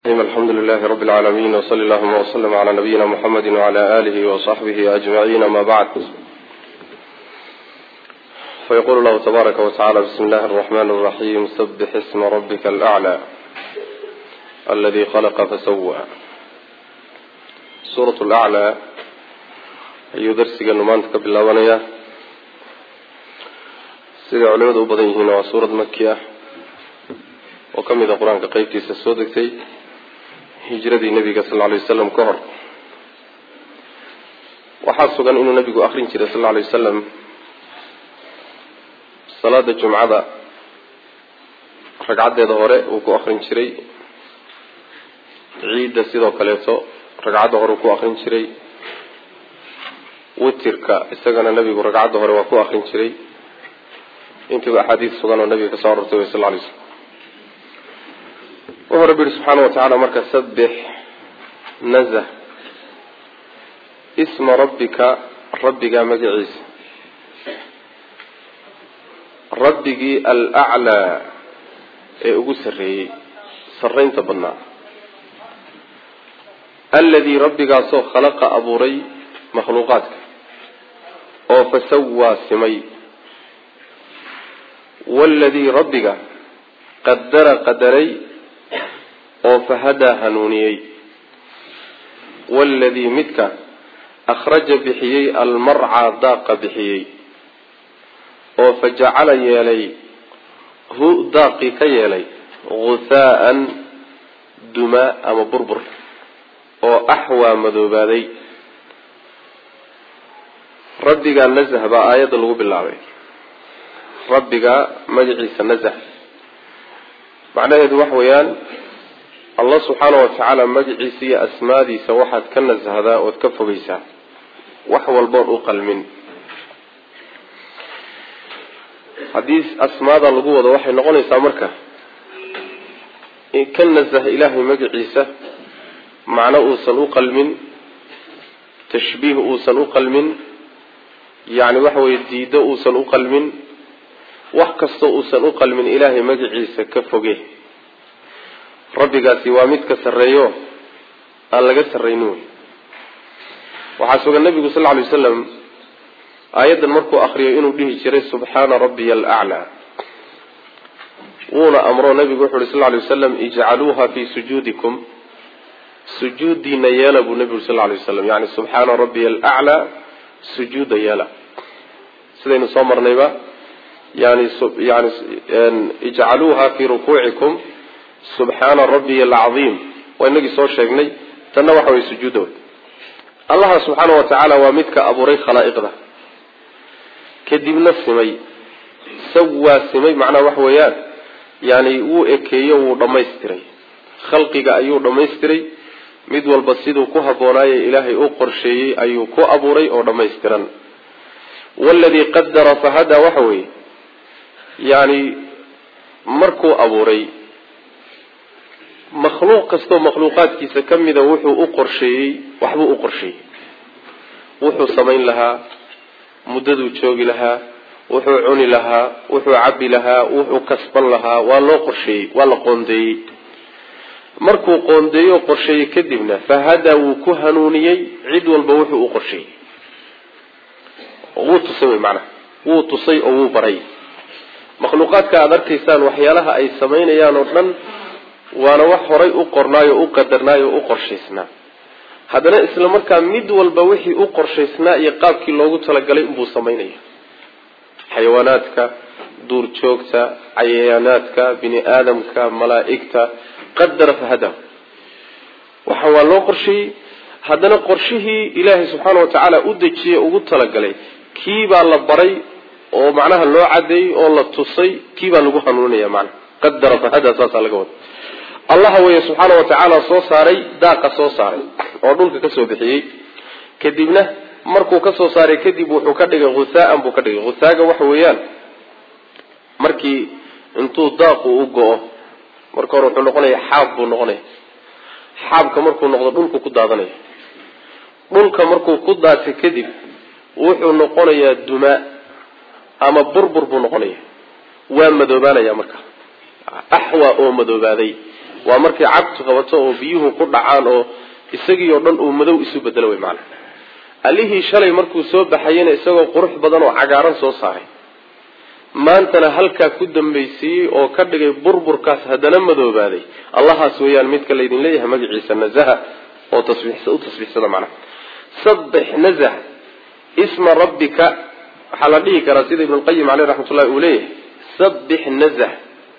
alxamdu lilahi rabi lcaalamiin wsali allahuma wslm cala nabiyina muxamedi wcala alihi wasaxbihi ajmaciin ama bacd fayqulu llahu tabaaraka watacala bismi illahi araxman araxiim sabix isma rabika alaclى aladi khalaqa fasawa suurat laclaa ayuu darsigeenu maanta ka bilaabanaya siday culimadu u badan yihiin waa suurad maki ah oo ka mid a qur-aanka qeybtiisa soo degtay hijradii nabiga sal lla lay wasalam ka hor waxaa sugan inuu nabigu akrin jiray sal lla lay wasalam salaada jumcada ragcaddeeda hore uu ku akrin jiray ciidda sidoo kaleeto ragcadda hore uu ku akrin jiray witirka isagana nabigu ragcadda hore waa ku akrin jiray intiiba axaadiis sugan oo nabiga kasoo arortay way sal lla lay slam wuxuu rabbi yihi subxaana wa tacaala marka sabix nazh isma rabbika rabbigaa magaciisa rabbigii alaclaa ee ugu sarreeyey sarraynta badnaa alladii rabbigaasoo khalaqa abuuray makhluuqaadka oo fasawaa simay waaladii rabbiga qadara qadaray oo fahadaa hanuuniyey waaladii midka akhraja bixiyey almarcaa daaqa bixiyey oo fajacala yeelay hu daaqii ka yeelay ghuhaa'an dumaa ama burbur oo axwaa madoobaaday rabbigaa nasah baa aayadda lagu bilaabay rabbigaa magaciisa nasah macnaheedu waxa weeyaan allah subxaana wa tacaala magaciisa iyo asmaadiisa waxaad ka nasahdaa ood ka fogeysaa wax walboon u qalmin haddii asmaada lagu wado waxay noqonaysaa marka ka nasah ilaahay magaciisa macno uusan u qalmin tashbiih uusan u qalmin yacni waxa weye diido uusan u qalmin wax kastoo uusan u qalmin ilaahay magaciisa ka foge rabbigaasi waa mid ka sarreeyo aan laga sarraynin wey waxaa sugan nabigu sal lla lay wasalam aayaddan markuu akriyo inuu dhihi jiray subxaana rabbiya alaclaa wuuna amro nabigu wuxu uhi sal lla lay wasalam ijcaluuha fii sujuudikum sujuudiina yeela buu nabigu sal lla lay waslam yani subxaana rabbiya alaclaa sujuuda yeela sidaynu soo marnayba yani yani ijcaluuha fii rukuucikum subxaana rabbiya alcadiim waa inagii soo sheegnay tanna waxa way sujuuda wey allaha subxaana wa tacaala waa midka abuuray khalaa'iqda kadibna simay sawaa simay macnaha waxa weeyaan yani wuu ekeeyo wuu dhammaystiray khalqiga ayuu dhammaystiray mid walba siduu ku habboonaaye ilaahay u qorsheeyey ayuu ku abuuray oo dhammaystiran waladii qadara fahadaa waxa weeye yani markuu abuuray makhluuq kastoo makhluuqaadkiisa ka mida wuxuu u qorsheeyey waxbuu u qorsheeyey wuxuu samayn lahaa muddaduu joogi lahaa wuxuu cuni lahaa wuxuu cabbi lahaa wuxuu kasban lahaa waa loo qorsheeyey waa la qoondeeyey markuu qoondeeyo qorsheeyey kadibna fahadaa wuu ku hanuuniyey cid walba wuxuu u qorsheeyey wuu tusay wy macnaha wuu tusay oo wuu baray makhluuqaadka aada arkaysaan waxyaalaha ay samaynayaan oo dhan waana wax horay u qornaayo u qadarnaayo o u qorshaysnaa haddana isla markaa mid walba wixii u qorshaysnaa iyo qaabkii loogu talagalay unbuu samaynaya xayawaanaadka duurjoogta cayayaanaadka bini aadamka malaa'igta qadara fahada waxa waa loo qorsheeyey haddana qorshihii ilaahay subxaana wa tacaala u dejiyey ugu talagalay kiibaa la baray oo macnaha loo cadeeyey oo la tusay kiibaa lagu hanuuninaya macnaha qadara fahada saasaa laga wada allaha weeye subxaana wa tacaala soo saaray daaqa soo saaray oo dhulka kasoo bixiyey kadibna markuu kasoo saaray kadib wuxuu ka dhigay husaaan buu ka dhigay husaaga waxa weeyaan markii intuu daaqu u go-o marka hore wuxuu noqonaya xaab buu noqonaya xaabka markuu noqdo dhulku ku daadanaya dhulka markuu ku daatay kadib wuxuu noqonayaa dumaa ama burbur buu noqonaya waa madoobaanaya marka axwa oo madoobaaday waa markay cagtu qabato oo biyuhu ku dhacaan oo isagii oo dhan uu madow isu bedelo wey maana allihii shalay markuu soo baxayena isagoo qurux badan oo cagaaran soo saaray maantana halkaa ku dambaysiiyey oo ka dhigay burburkaas haddana madoobaaday allahaas weeyaan midka laydin leeyahay magaciisa nazaha oo u tasbiixsada macnaha sabix nazah isma rabbika waxaa la dhihi karaa sida ibnulqayim caleyh raxmatullahi uu leeyahay sabix nazah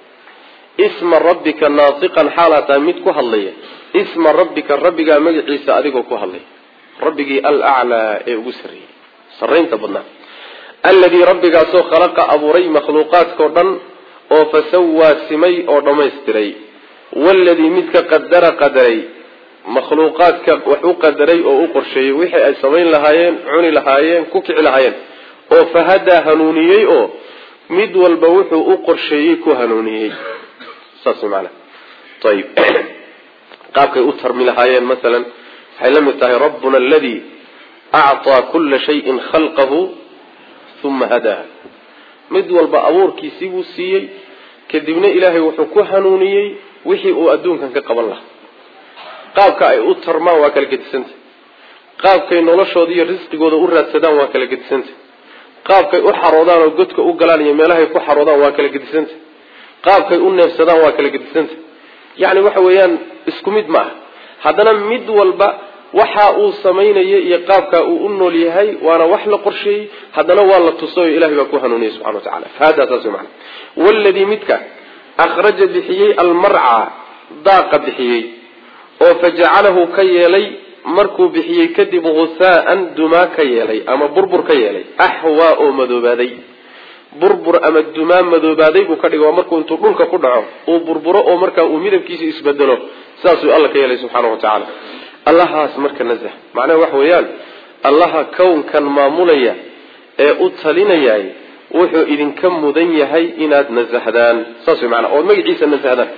isma rabbika naatiqan xaalaa tahay mid ku hadlaya isma rabbika rabbigaa magaciisa adigoo ku hadlaya rabbigii alaclaa ee ugu sarreeyey sarraynta badnaa alladii rabbigaasoo khalaqa abuuray makhluuqaadkao dhan oo fasawaa simay oo dhammaystiray waladii midka qadara qadaray makhluuqaadka wax u qadaray oo u qorsheeyey wixii ay samayn lahaayeen cuni lahaayeen ku kici lahaayeen oo fahadaa hanuuniyey oo mid walba wuxuu u qorsheeyey ku hanuuniyey saas maana ayib qaabkay u tarmi lahaayeen masalan waxay la mid tahay rabbuna aladii acطaa kula shayin khalqahu uma hadaa mid walba abuurkiisii buu siiyey kadibna ilaahay wuxuu ku hanuuniyey wixii uu adduunkan ka qaban lahaa qaabka ay u tarmaan waa kala gedisanta qaabkay noloshooda iyo risqigooda u raadsadaan waa kala gedisanta qaabkay u xaroodaan oo godka u galaan iyo meelahay ku xaroodaan waa kala gedisanta qaabkay u neefsadaan waa kala gedisanta yacni waxa weeyaan isku mid ma aha haddana mid walba waxa uu samaynaya iyo qaabkaa uu u nool yahay waana wax la qorsheeyey haddana waa la tusayo ilahay baa ku hanuuniyey subxana wa tacala fahadaa saas mana waladii midka akhraja bixiyey almarca daaqa bixiyey oo fajacalahu ka yeelay markuu bixiyey kadib husaaan dumaa ka yeelay ama burbur ka yeelay axwaa oo madoobaaday burbur ama dumaa madoobaaday buu ka dhigay waa markuu intuu dhulka ku dhaco uu burburo oo markaa uu midabkiisa isbedelo saasuu alla ka yeelay subxaana wa tacaala allahaas marka nazah macnaha waxa weeyaan allaha kownkan maamulaya ee u talinayay wuxuu idinka mudan yahay inaad nasahdaan saas way maanaa ood magaciisa nasahdaan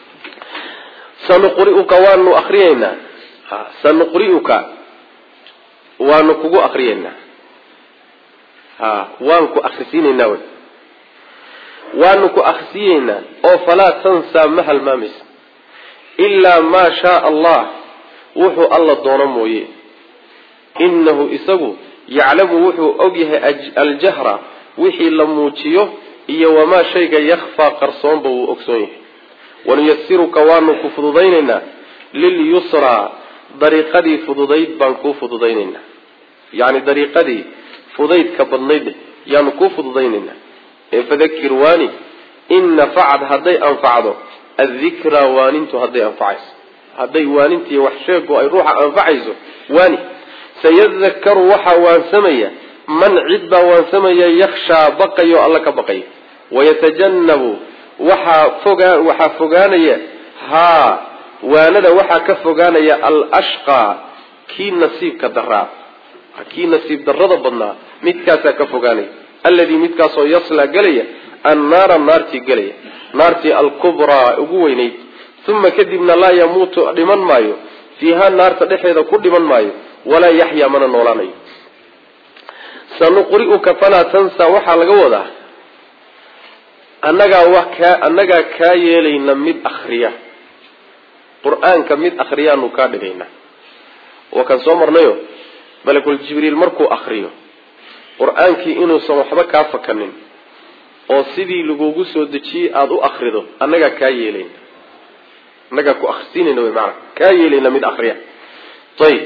sanuqri'uka waanu akriyeynaa sanuqri'uka waanu kugu akriyeynaa ha waan ku akrisiineynaa wy waanu ku akrisiyeynaa oo falaa tansaa ma halmaamaysa ilaa maa shaaa allah wuxuu alla doono mooye inahu isagu yaclamu wuxuu og yahay aljahra wixii la muujiyo iyo wamaa shayga yakfaa qarsoonba wuu ogsoon yahay wanuyasiruka waanu ku fududaynaynaa lilyusraa dariiqadii fududayd baan kuu fududaynaynaa yacni dariiqadii fudaydka badnayd yaanu kuu fududaynaynaa ee fadakir waani in nafacad hadday anfacdo addikraa waanintu hadday anfacayso hadday waanintii wax sheego ay ruuxa anfacayso waani sayadakaru waxaa waansamaya man cid baa waansamaya yakshaa baqayo alla ka baqaya wayatajannabu waxaa fogaa waxaa fogaanaya haa waanada waxaa ka fogaanaya alashqaa kii nasiibka daraa kii nasiib darrada badnaa midkaasaa ka fogaanaya alladii midkaasoo yaslaa gelaya annaara naartii gelaya naartii alkubraa ugu weynayd uma kadibna laa yamuutu dhiman maayo fiiha naarta dhexeeda ku dhiman maayo walaa yaxyaa mana noolaanayo sanuqri'uka falaa tansaa waxaa laga wadaa annagaa wa kaa annagaa kaa yeelayna mid akriya qur-aanka mid akriyaanu kaa dhigaynaa waa kan soo marnayo malakul jibriil markuu akriyo qur-aankii inuusan waxba kaa fakanin oo sidii lagugu soo dejiyey aada u akrido annagaa kaa yeelayna annagaa ku akrisiinayna wy maana kaa yeelayna mid akriya ayib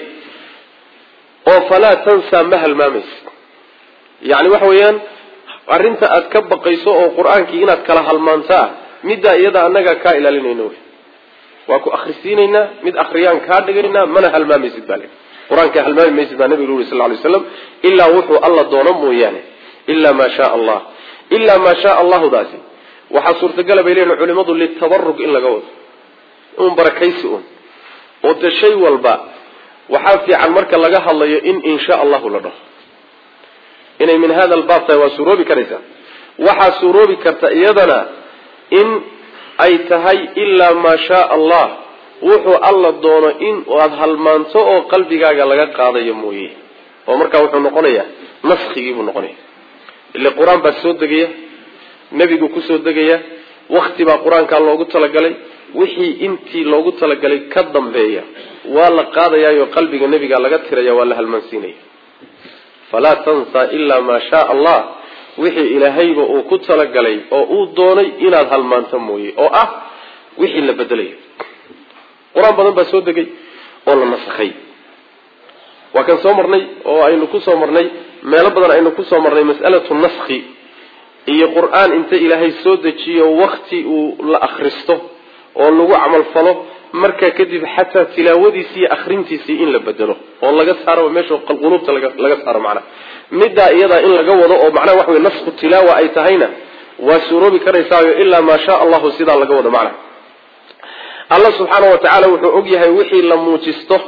oo falaa tansaa ma halmaamaysa yacni waxa weeyaan arrinta aad ka baqayso oo qur-aankii inaad kala halmaantaa middaa iyada annagaa kaa ilaalinayna wy waa ku akrisiinaynaa mid akriyaan kaa dhigaynaa mana halmaamaysid baa le qur-aanka halmaami maysid baa nabigu uri sal lay slam ilaa wuxuu alla doono mooyaane ilaa maa shaa allah ilaa maa shaa allahudaasi waxaa suurtagala bay leeyihin culimadu litabarug in laga wado un barakaysi un oo de shay walba waxaa fiican marka laga hadlayo in insha allahu la dhaho inay min hada albaab tahay waa suuroobi karaysaa waxaa suuroobi karta iyadana in ay tahay ilaa maa shaa allah wuxuu alla doono in aada halmaanto oo qalbigaaga laga qaadayo mooye oo markaa wuxuu noqonayaa naskigii buu noqonaya ile qur-aan baa soo degaya nebigu kusoo degaya wakti baa qur-aankaa loogu talagalay wixii intii loogu talagalay ka dambeeya waa la qaadayaayo qalbiga nebiga laga tiraya waa la halmaansiinaya falaa tansa ilaa maa shaa allah wixii ilaahayba uu ku talagalay oo uu doonay inaad halmaanto mooye oo ah wixii la bedelayo qur-aan badan baa soo degay oo la nasakhay waa kan soo marnay oo aynu ku soo marnay meelo badan aynu kusoo marnay mas'alatu naskhi iyo qur-aan inta ilaahay soo dejiyo wakti uu la akhristo oo lagu camal falo markaa kadib xataa tilaawadiisii iyo akhrintiisii in la bedelo oo laga saaro meesha qulubta laga saaro macnaha middaa iyadaa in laga wado oo macnaha waxa wey nasku tilaawa ay tahayna waa suuroobi karaysaayo ilaa maa shaa allahu sidaa laga wado macnaha allah subxaana wa tacaala wuxuu og yahay wixii la muujisto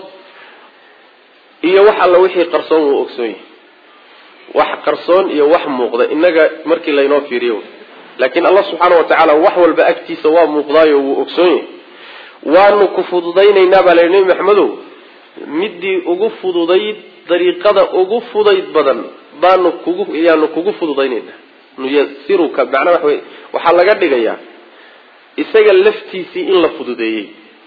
iyo wax alla wixii qarsoon wuu ogsoon yahay wax qarsoon iyo wax muuqda inaga markii laynoo fiiriyo laakiin allah subxaana wa tacaala wax walba agtiisa waa muuqdaayo wuu ogsoon yahay waanu ku fududaynaynaa baa layihi nebi maxamedow midii ugu fududayd dariiqada ugu fudayd badan baanu kugu yaanu kugu fududaynaynaa nuyasiruka macnaa waxa wey waxaa laga dhigayaa isaga laftiisii in la fududeeyey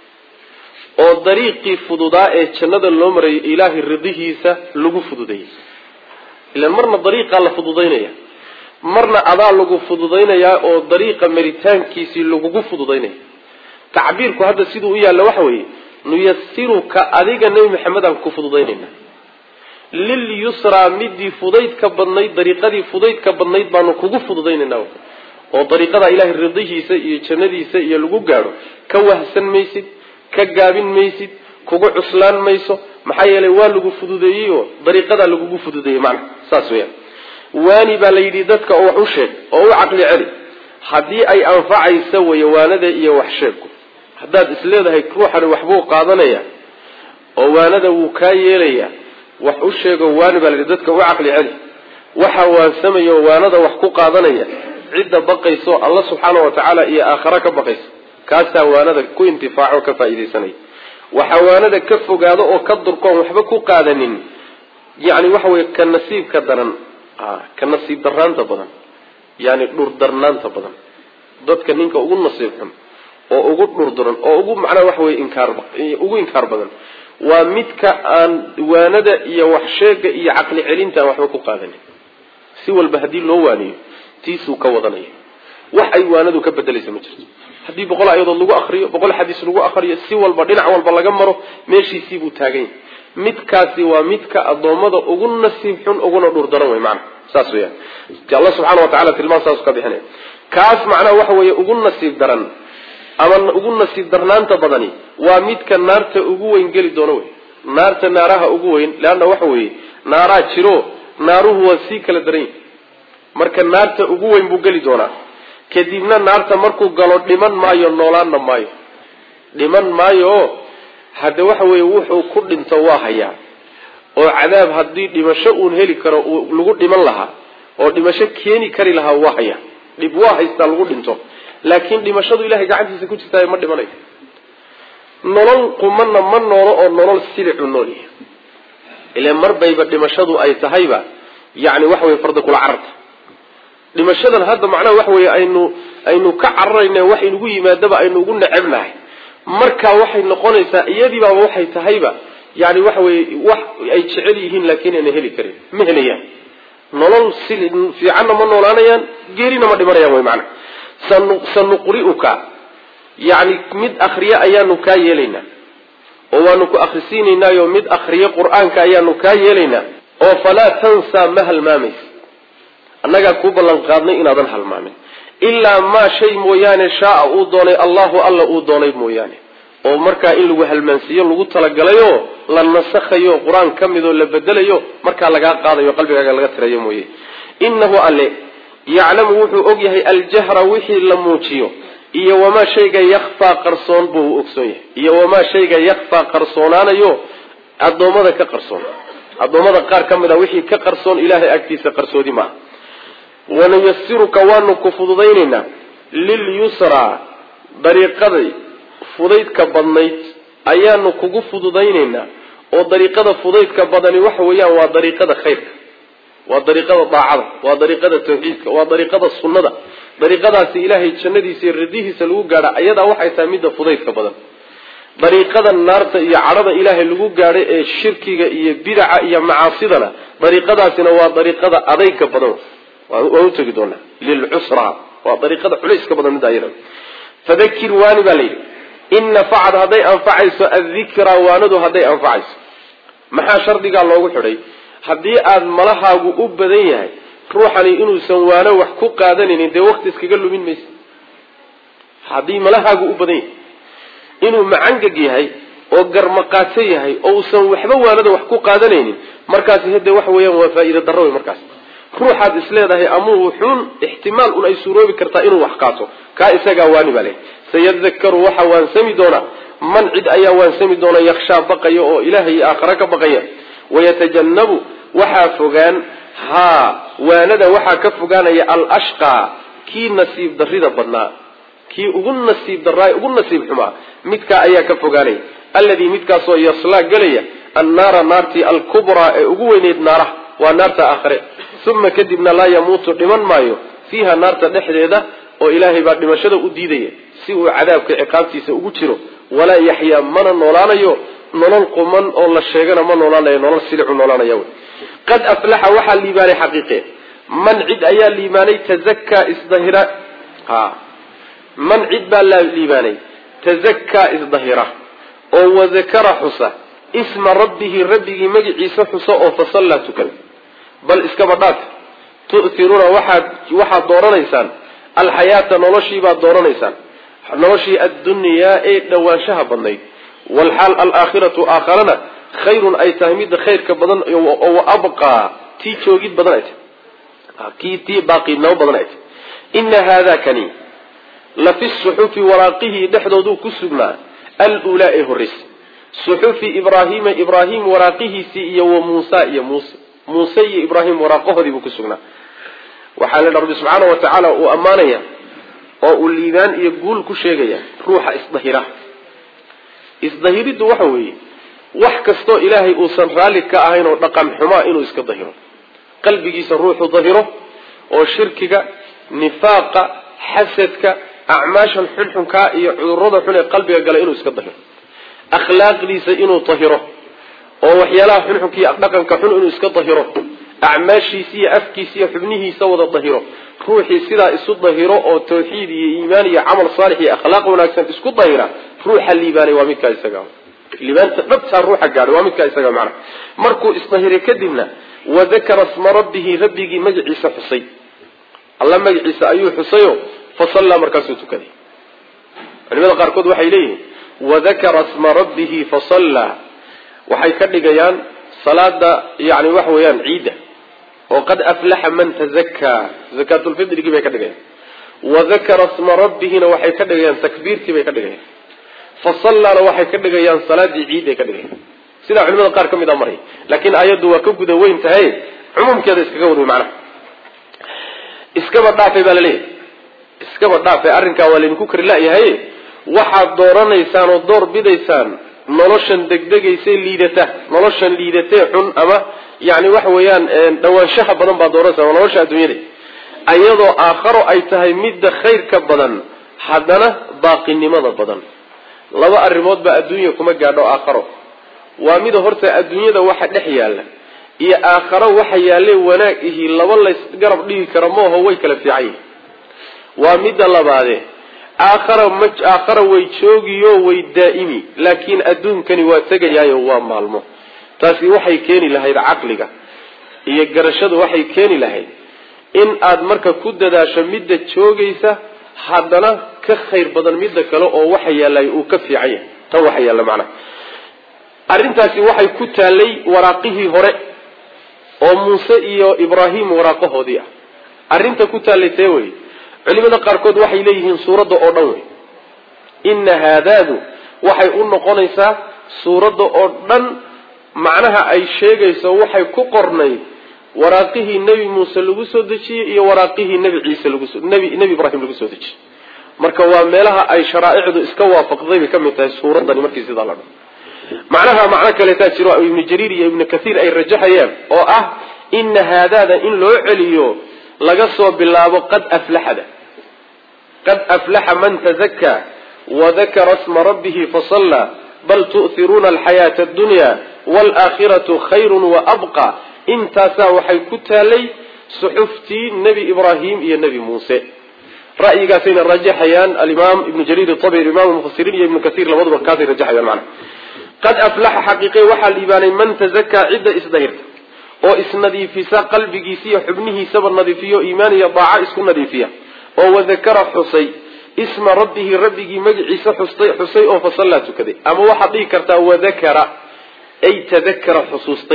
oo dariiqii fududaa ee jannada loo marayo ilaahay ridihiisa lagu fududeeyey ilan marna dariiqaa la fududaynaya marna adaa lagu fududaynayaa oo dariiqa maritaankiisii lagugu fududaynaya tacbiirku hadda siduu u yaalla waxa weeye nuyasiruka adiga nebi maxamed aan ku fududaynayna lilyusraa midii fudaydka badnayd dariiqadii fudaydka badnayd baanu kugu fududaynayna oo dariiqada ilaahay ridihiisa iyo jannadiisa iyo lagu gaadho ka wahsan maysid ka gaabin maysid kugu cuslaan mayso maxaa yeelay waa lagu fududeeyey oo dariiqadaa lagugu fududeeyey macna saas weyaan waani baa la yidhi dadka oo wax u sheeg oo u caqli celi haddii ay anfacaysa weye waanada iyo wax sheegku haddaad isleedahay ruuxani waxbuu qaadanaya oo waanada wuu kaa yeelaya wax u sheego waani baa la yidhi dadka u caqli celi waxa waansamaya oo waanada wax ku qaadanaya cidda baqayso alla subxaana wa tacaala iyo aakhara ka baqaysa kaasaa waanada ku intifaaco ka faa'iidaysanaya waxaa waanada ka fogaado oo ka durkoon waxba ku qaadanin yani waxa weye ka nasiibka daran ka nasiib daraanta badan yani dhurdarnaanta badan dadka ninka ugu nasiib xun oo ugu dhurduran oo ugu macnaha waxa weye inkaar ugu inkaar badan waa midka aan waanada iyo wax sheega iyo caqli celinta aan waxba ku qaadanin si walba haddii loo waaniyo tiisuu ka wadanaya wax ay waanadu ka bedelaysa ma jirto haddii boqol ayadood lagu akriyo boqol xadiis lagu akriyo si walba dhinac walba laga maro meeshiisii buu taagan yahay midkaasi waa midka addoommada ugu nasiib xun uguna dhurdaran wey macana saas weyaan alla subxana wa tacala tilmaan saas ka bixinaya kaas macnaha waxa weeye ugu nasiib daran ama ugu nasiib darnaanta badani waa midka naarta ugu weyn geli doono wey naarta naaraha ugu weyn leanna waxa weeye naaraa jiro naaruhu waa sii kala daran yihi marka naarta ugu weyn buu geli doonaa kadibna naarta markuu galo dhiman maayo noolaanna maayo dhiman maayo oo hadde waxa weeye wuxuu ku dhinto waa hayaa oo cadaab haddii dhimasho uun heli karo lagu dhiman lahaa oo dhimasho keeni kari lahaa waa hayaa dhib waa haystaa lagu dhinto laakiin dhimashadu ilahay gacantiisa ku jirtaayo ma dhimanayo nolol qumana ma noolo oo nolol silicu noolyahay ile mar bayba dhimashadu ay tahayba yani waxa weye farda kula cararta dhimashadan hadda macnaha waxa weeye aynu aynu ka cararayna wax inugu yimaadaba aynu ugu necebnahay markaa waxay noqonaysaa iyadiibaaba waxay tahayba yani waxa weye wax ay jecel yihiin laakiin ayna heli karin ma helayaan nolol si fiicanna ma noolaanayaan geerina ma dhimanayaan way macana sanuqri'uka yani mid akriye ayaanu kaa yeelaynaa oo waanu ku akrisiinaynaayo mid akriye qur-aanka ayaanu kaa yeelaynaa oo falaa tansaa ma halmaamaysa annagaa kuu ballan qaadnay inaadan halmaamin ilaa maa shay mooyaane shaaa uu doonay allahu alla uu doonay mooyaane oo markaa in lagu halmaansiiyo lagu talagalayo la nasakhayo qur-aan ka midoo la bedelayo markaa lagaa qaadayo qalbigaaga laga tirayo mooye innahu alle yaclamu wuxuu og yahay aljahra wixii la muujiyo iyo wamaa shayga yakfaa qarsoon buu ogsoon yahay iyo wamaa shayga yakfaa qarsoonaanayo addoommada ka qarsoon addoommada qaar ka mid a wixii ka qarsoon ilaahay agtiisa qarsoodi maaha wanuyasiruka waanu ku fududaynaynaa lilyusraa dariiqaday fudaydka badnayd ayaanu kugu fududaynaynaa oo dariiqada fudaydka badani waxa weeyaan waa dariiqada khayrka waa dariiqada daacada waa dariiqada tawxiidka waa dariiqada sunnada dariiqadaasi ilaahay jannadiisa iyo radihiisa lagu gaadha ayadaa waxay tahay midda fudaydka badan dariiqada naarta iyo cadhada ilaahay lagu gaadhay ee shirkiga iyo bidaca iyo macaasidana dariiqadaasina waa dariiqada adayga badan waan utegi doonaa lilcusra waa dariiqada culayska badan midda ayada fadakir waani baa layidhi in nafacad hadday anfacayso addikra waanadu hadday anfacayso maxaa shardigaa loogu xidhay haddii aada malahaagu u badan yahay ruuxani inuusan waano wax ku qaadanaynin dee wakti iskaga lumin maysa haddii malahaagu u badan yahay inuu macangag yahay oo garmaqaato yahay oo uusan waxba waanada wax ku qaadanaynin markaasi hade waxa weeyaan waa faa-iida darro wey markaas ruuxaad isleedahay amuu wuxuun ixtimaal un ay suuroobi kartaa inuu wax qaato kaa isagaa waani baa leh sayadakaru waxa waansami doonaa man cid ayaa waansami doona yakshaa baqaya oo ilaahay aakhare ka baqaya wayatajannabu waxaa fogaan haa waanada waxaa ka fogaanaya alashqaa kii nasiib darrida badnaa kii ugu nasiib darraa ugu nasiib xumaa midkaa ayaa ka fogaanaya alladii midkaasoo yaslaa gelaya annaara naartii alkubraa ee ugu weyneyd naaraha waa naarta aakhare uma kadibna laa yamuutu dhiman maayo fiiha naarta dhexdeeda oo ilaahay baa dhimashada u diidaya si uu cadaabka ciqaabtiisa ugu jiro walaa yaxyaa mana noolaanayo nolol quman oo la sheegana ma noolaanayo nolol silicu noolaanaya wy qad aflaxa waxaa liibaanay xaqiiqe man cid ayaa liibaanay tazakaa isdahira ha man cid baa la liibaanay tazakaa isdahira oo wadakara xusa isma rabbihi rabbigii magiciisa xusa oo fasallaa tukada bal iskaba dhaaf tu'tiruuna waxaad waxaad dooranaysaan alxayaata noloshiibaad dooranaysaan noloshii addunyaa ee dhawaanshaha badnayd walxaal alaakhiratu aakharana khayrun ay tahay midda khayrka badan oo abqaa tii joogid badan ay tahay kii tii baaqiidnimo badan ay tahay ina haada kani la fi suxufi waraaqihii dhexdooduu ku sugnaa alulaa ee horreysa suxufi ibraahiima ibraahim waraaqihiisii iyo wa muusa iyo muuse muuse iyo ibraahim waraaqahoodii buu ku sugnaa waxaa la rabbi subxaana wa tacaala uu ammaanaya oo uu liibaan iyo guul ku sheegaya ruuxa isdahira isdahiriddu waxa weeye wax kastoo ilaahay uusan raalli ka ahayn oo dhaqan xumaa inuu iska dahiro qalbigiisa ruuxu dahiro oo shirkiga nifaaqa xasadka acmaashan xunxunkaa iyo cudurada xun ee qalbiga gala inuu iska dahiro akhlaaqdiisa inuu dahiro oo waxyaalaha xunxunkiiyo dhaqanka xun inuu iska dahiro acmaashiisa iyo afkiisa iyo xubnihiisa wada dahiro ruuxii sidaa isu dahiro oo tawxiid iyo iimaan iyo camal saalix iyo akhlaaq wanaagsan isku dahira ruuxa liibaanay waa midkaa isaga liibaanta dhabtaa ruuxa gaadhay waa midkaa isaga macnaha markuu isdahiray kadibna wadakara sma rabbihi rabbigii magaciisa xusay alla magaciisa ayuu xusayo fasallaa markaasuu tukaday culimada qaarkood waxay leeyihiin wadakara sma rabbihi fasallaa waxay ka dhigayaan salaada yani waxa weeyaan ciidda oo qad aflaxa man tazakaa zakaatulfidrigii bay ka dhigayaan wadakara sma rabbihina waxay ka dhigayaan takbiirtii bay ka dhigayaan fasallaana waxay ka dhigayaan salaadii ciidday ka dhigayaan sidaa culimada qaar ka mid a maray laakiin aayaddu waa ka guda weyn tahay cumuumkeeda iskaga wadway macnaha iskaba dhaafay baa laleeyahay iskaba dhaafay arrinkaa waa laydinku kari la-yahay waxaad dooranaysaan oo door bidaysaan noloshan degdegaysay liidata noloshan liidatee xun ama yani waxa weeyaan dhawaanshaha badan baad dooranaysaa waa nolosha adduunyada ayadoo aakharo ay tahay midda khayrka badan haddana baaqinimada badan laba arrimood baa adduunya kuma gaadho aakharo waa mida horta adduunyada waxa dhex yaalla iyo aakharo waxa yaalle wanaag ihi laba lays garab dhigi kara mooho way kala fiican yihin waa midda labaade aakhara ma aakhara way joogiyo way daa'imi laakiin adduunkani waa tegayaayo waa maalmo taasi waxay keeni lahayd caqliga iyo garashadu waxay keeni lahayd in aad marka ku dadaasho midda joogaysa haddana ka khayr badan midda kale oo waxa yaallay uu ka fiican yahay tan waxa yaalla macnaha arrintaasi waxay ku taallay waraaqihii hore oo muuse iyo ibraahim waraaqahoodii ah arrinta ku taallay tee wey culimada qaarkood waxay leeyihiin suuradda oo dhan wey inna haadaadu waxay u noqonaysaa suuradda oo dhan macnaha ay sheegayso waxay ku qornayd waraaqihii nebi muuse lagu soo dejiyey iyo waraaqihii nebi ciise lagusoo nebi nebi ibraahim lagu soo dejiyey marka waa meelaha ay sharaa'icdu iska waafaqday bay ka mid tahay suuraddani markii sidaa la dhan macnaha macno kaleetaa jiro ibnu jariir iyo ibnu kathiir ay rajaxayaan oo ah ina haadaada in loo celiyo laga soo bilaabo qad aflaxada qad aflaxa man tazakaa wadakara sma rabbihi fasallaa bal tu'hiruuna alxayaata addunya waalaakhiratu khayrun wa abqa intaasaa waxay ku taalay suxuftii nebi ibraahim iyo nebi muuse ra'yigaasayna rajaxayaan alimaam ibnu jariir itabri imam mufasiriin iyo ibnu kasiir labaduba kaasay rajaxayaan macana qad aflaxa xaqiiqe waxaa liibaanay man tazakaa cidda isdahirta oo isnadiifisa qalbigiisa iyo xubnihiisaba nadiifiyo iimaan iyo daaca isku nadiifiya oo wadakara xusay isma rabbihi rabbigii magiciisa xustay xusay oo fasallaa tukaday ama waxaad dhihi kartaa wadakara ay tadakara xusuustay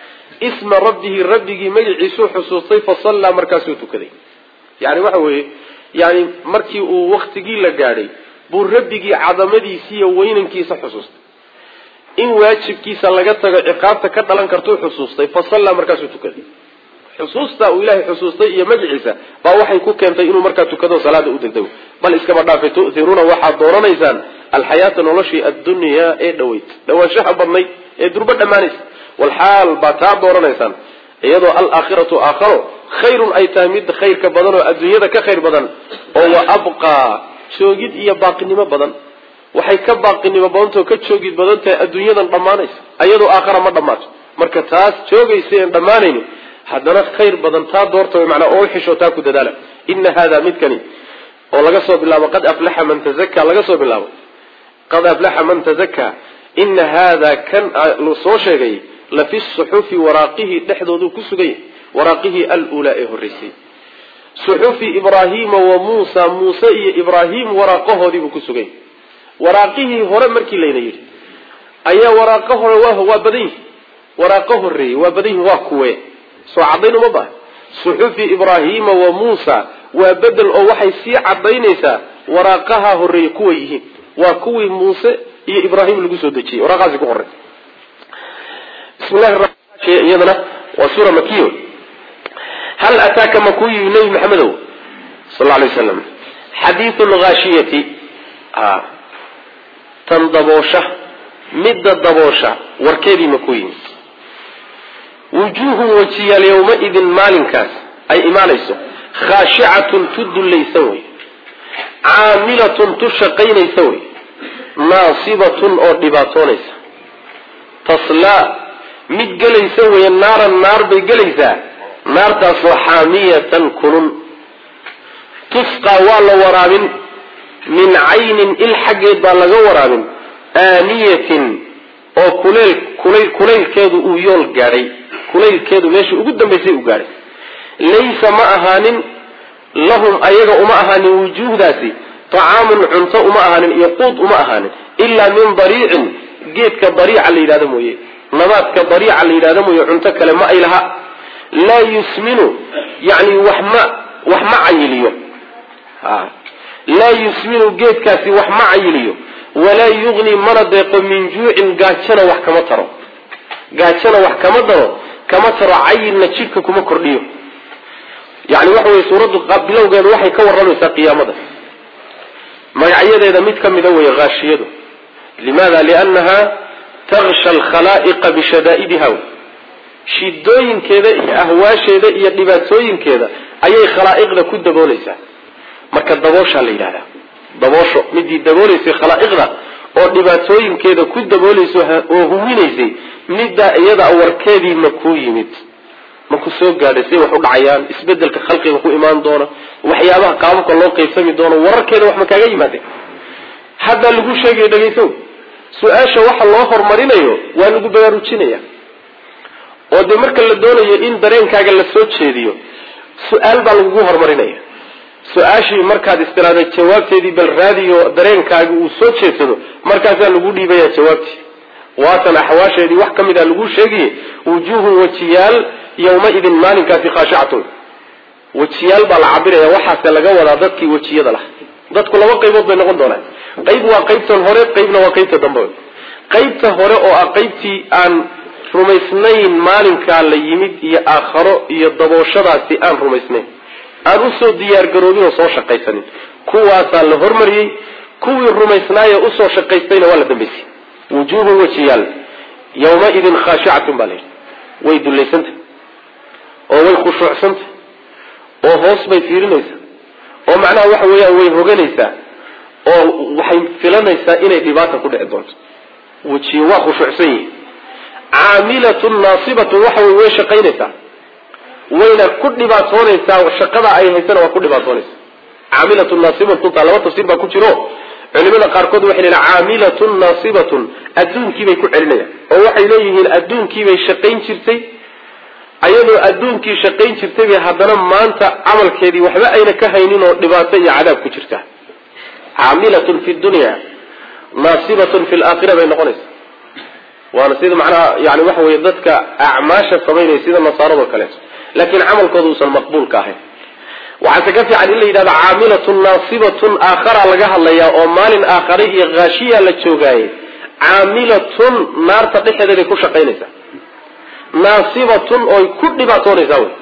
isma rabbihi rabbigii magiciisuu xusuustay fasallaa markaasuu tukaday yani waxa weeye yani markii uu waktigii la gaadhay buu rabbigii cadamadiisi iyo weynankiisa xusuustay in waajibkiisa laga tago ciqaabta ka dhalan kartuu xusuustay fasallaa markaasuu tukaday xusuusta uu ilaahay xusuustay iyo magiciisa baa waxay ku keentay inuu markaa tukado salaada u degdego bal iskaba dhaafe tu'hiruuna waxaad dooranaysaan alxayaata noloshii addunyaa ee dhaweyd dhawaanshaha badnayd ee durbo dhammaanaysa walxaal baa taa dooranaysaan iyadoo alaakhiratu aakharo khayrun ay tahay mid khayrka badan oo adduunyada ka khayr badan oo wa abqaa joogid iyo baaqinimo badan waxay ka baaqinimo badantao ka joogid badan tahay adduunyadan dhammaanaysa iyadoo aakhara ma dhammaato marka taas joogaysa en dhammaanayni haddana khayr badan taa doorta manaa oo uxisho taa ku dadaala ina hada midkani oo laga soo bilaabo qad aflaxa man tazaka laga soo bilaabo qad aflaxa man tazaka ina hada kan soo sheegay lafi suxufi waraaqihii dhexdoodu ku sugan yahay waraaqihii alulaa ee horreysay suxufi ibraahiima wa muusa muuse iyo ibraahim waraaqahoodiibuu ku sugan yahay waraaqihii hore markii layna yidhi ayaa waraaqo hore waa badan yihi waraaqo horeeyey waa badan yihin waa kuwe soo caddayn uma baha suxufi ibraahiima wa muusa waa bedel oo waxay sii cadaynaysaa waraaqaha horeeye kuway yihiin waa kuwii muuse iyo ibraahim lagu soo dejiyey waraaqahaasi ku qoray bismillahi ramaan iyadana waa suura makiyo hal ataaka makuu yimi nebi maxamedow sal lla alay waslam xadiidu lhaashiyati tan daboosha midda daboosha warkeedii makuu yimi wujuuhun wejiyaal yowmaidin maalinkaas ay imaanayso khaashicatun tu dullaysan wey caamilatun tu shaqaynaysa wey naasibatun oo dhibaatoonaysa taslaa mid gelaysa wey naaran naar bay gelaysaa naartaasoo xaamiyatan kulun tusqaa waa la waraabin min caynin il xaggeed baa laga waraabin aaniyatin oo kuleyl kuleyl kulaylkeedu uu yool gaadhay kulaylkeedu meeshii ugu dambaysay u gaadhay laysa ma ahaanin lahum ayaga uma ahaanin wujuuhdaasi tacaamun cunto uma ahaanin iyo quud uma ahaanin ilaa min dariicin geedka dariica la yidhahdo mooye nabaadka dariica la yidhahdo mooye cunto kale ma ay laha laa yusminu yani wax ma wax ma cayiliyo laa yusminu geedkaasi wax ma cayiliyo walaa yugni mana deeqo min juucin gaajana wax kama taro gaajana wax kama daro kama taro cayilna jidhka kuma kordhiyo yani waxa weye suuraddu bilowgeedu waxay ka warramaysaa qiyaamada magacyadeeda mid ka mida wey haashiyadu limaada liannaha taksha alkhalaa'iqa bishadaa'idiha shidooyinkeeda iyo ahwaasheeda iyo dhibaatooyinkeeda ayay khalaa'iqda ku daboolaysaa marka dabooshaa la yidhahdaa daboosho midii dabooleysay khalaa'iqda oo dhibaatooyinkeeda ku daboolayso oo huwinaysay middaa iyada warkeedii ma kuu yimid ma ku soo gaadhay say wax u dhacayaan isbedelka khalqiga ku imaan doona waxyaabaha qaababka loo qaybsami doono wararkeeda wax ma kaaga yimaadeen haddaa lagu sheegaya dhegaysow su-aasha waxa loo horumarinayo waa lagu baraarujinaya oo dee marka la doonayo in dareenkaaga la soo jeediyo su-aal baa lagugu horumarinaya su-aashii markaad istiraada jawaabteedii bal raadiyo dareenkaagi uu soo jeedsado markaasaa lagu dhiibaya jawaabtii waatan axwaasheedii wax ka mid a lagu sheegiye wujuuhun wejiyaal yawmaidin maalinkaasi khaashicatun wejiyaal baa la cabiraya waxaase laga wadaa dadkii wejiyada lah dadku laba qaybood bay noqon doonaan qayb waa qaybtan hore qaybna waa qaybta dambe qaybta hore oo ah qaybtii aan rumaysnayn maalinkaa la yimid iyo aakharo iyo dabooshadaasi aan rumaysnayn aan usoo diyaargaroobin oo soo shaqaysanin kuwaasaa la hormariyey kuwii rumaysnaaye usoo shaqaystayna waa la dambaysay wujuuhun wejiyaal yawmaidin khaashicatun baa layidhi way dullaysantah oo way khushuucsantah oo hoos bay fiirinaysaa oo macnaha waxa weeyaan way hoganaysaa oo waxay filanaysaa inay dhibaata ku dhici doonto wejiyo waa khushuucsan yihin caamilatun naasibatun waxa wey way shaqaynaysaa wayna ku dhibaatoonaysaa shaqada ay haysana waa ku dhibaatoonaysaa caamilatun naasibatun taa laba tafsiir baa ku jiro culimada qaarkood waxay leeyihin caamilatun naasibatun adduunkiibay ku celinayaan oo waxay leeyihiin adduunkiibay shaqayn jirtay ayadoo adduunkii shaqayn jirtay bay haddana maanta camalkeedii waxba ayna ka haynin oo dhibaato iyo cadaab ku jirta caamilatun fi dunya naasibatun fi laakhira bay noqonaysa waana sida macnaha yani waxa weye dadka acmaasha samaynaya sida nasaarado kaleeto laakiin camalkooda uusan maqbuulka ahayn waxaase ka fiican in la yidhahdo caamilatun naasibatun aakhara laga hadlayaa oo maalin aakhare iyo haashiya la joogaaye caamilatun naarta dhexeeday ku shaqaynaysaa naasibatun oy ku dhibaatoonaysaa wey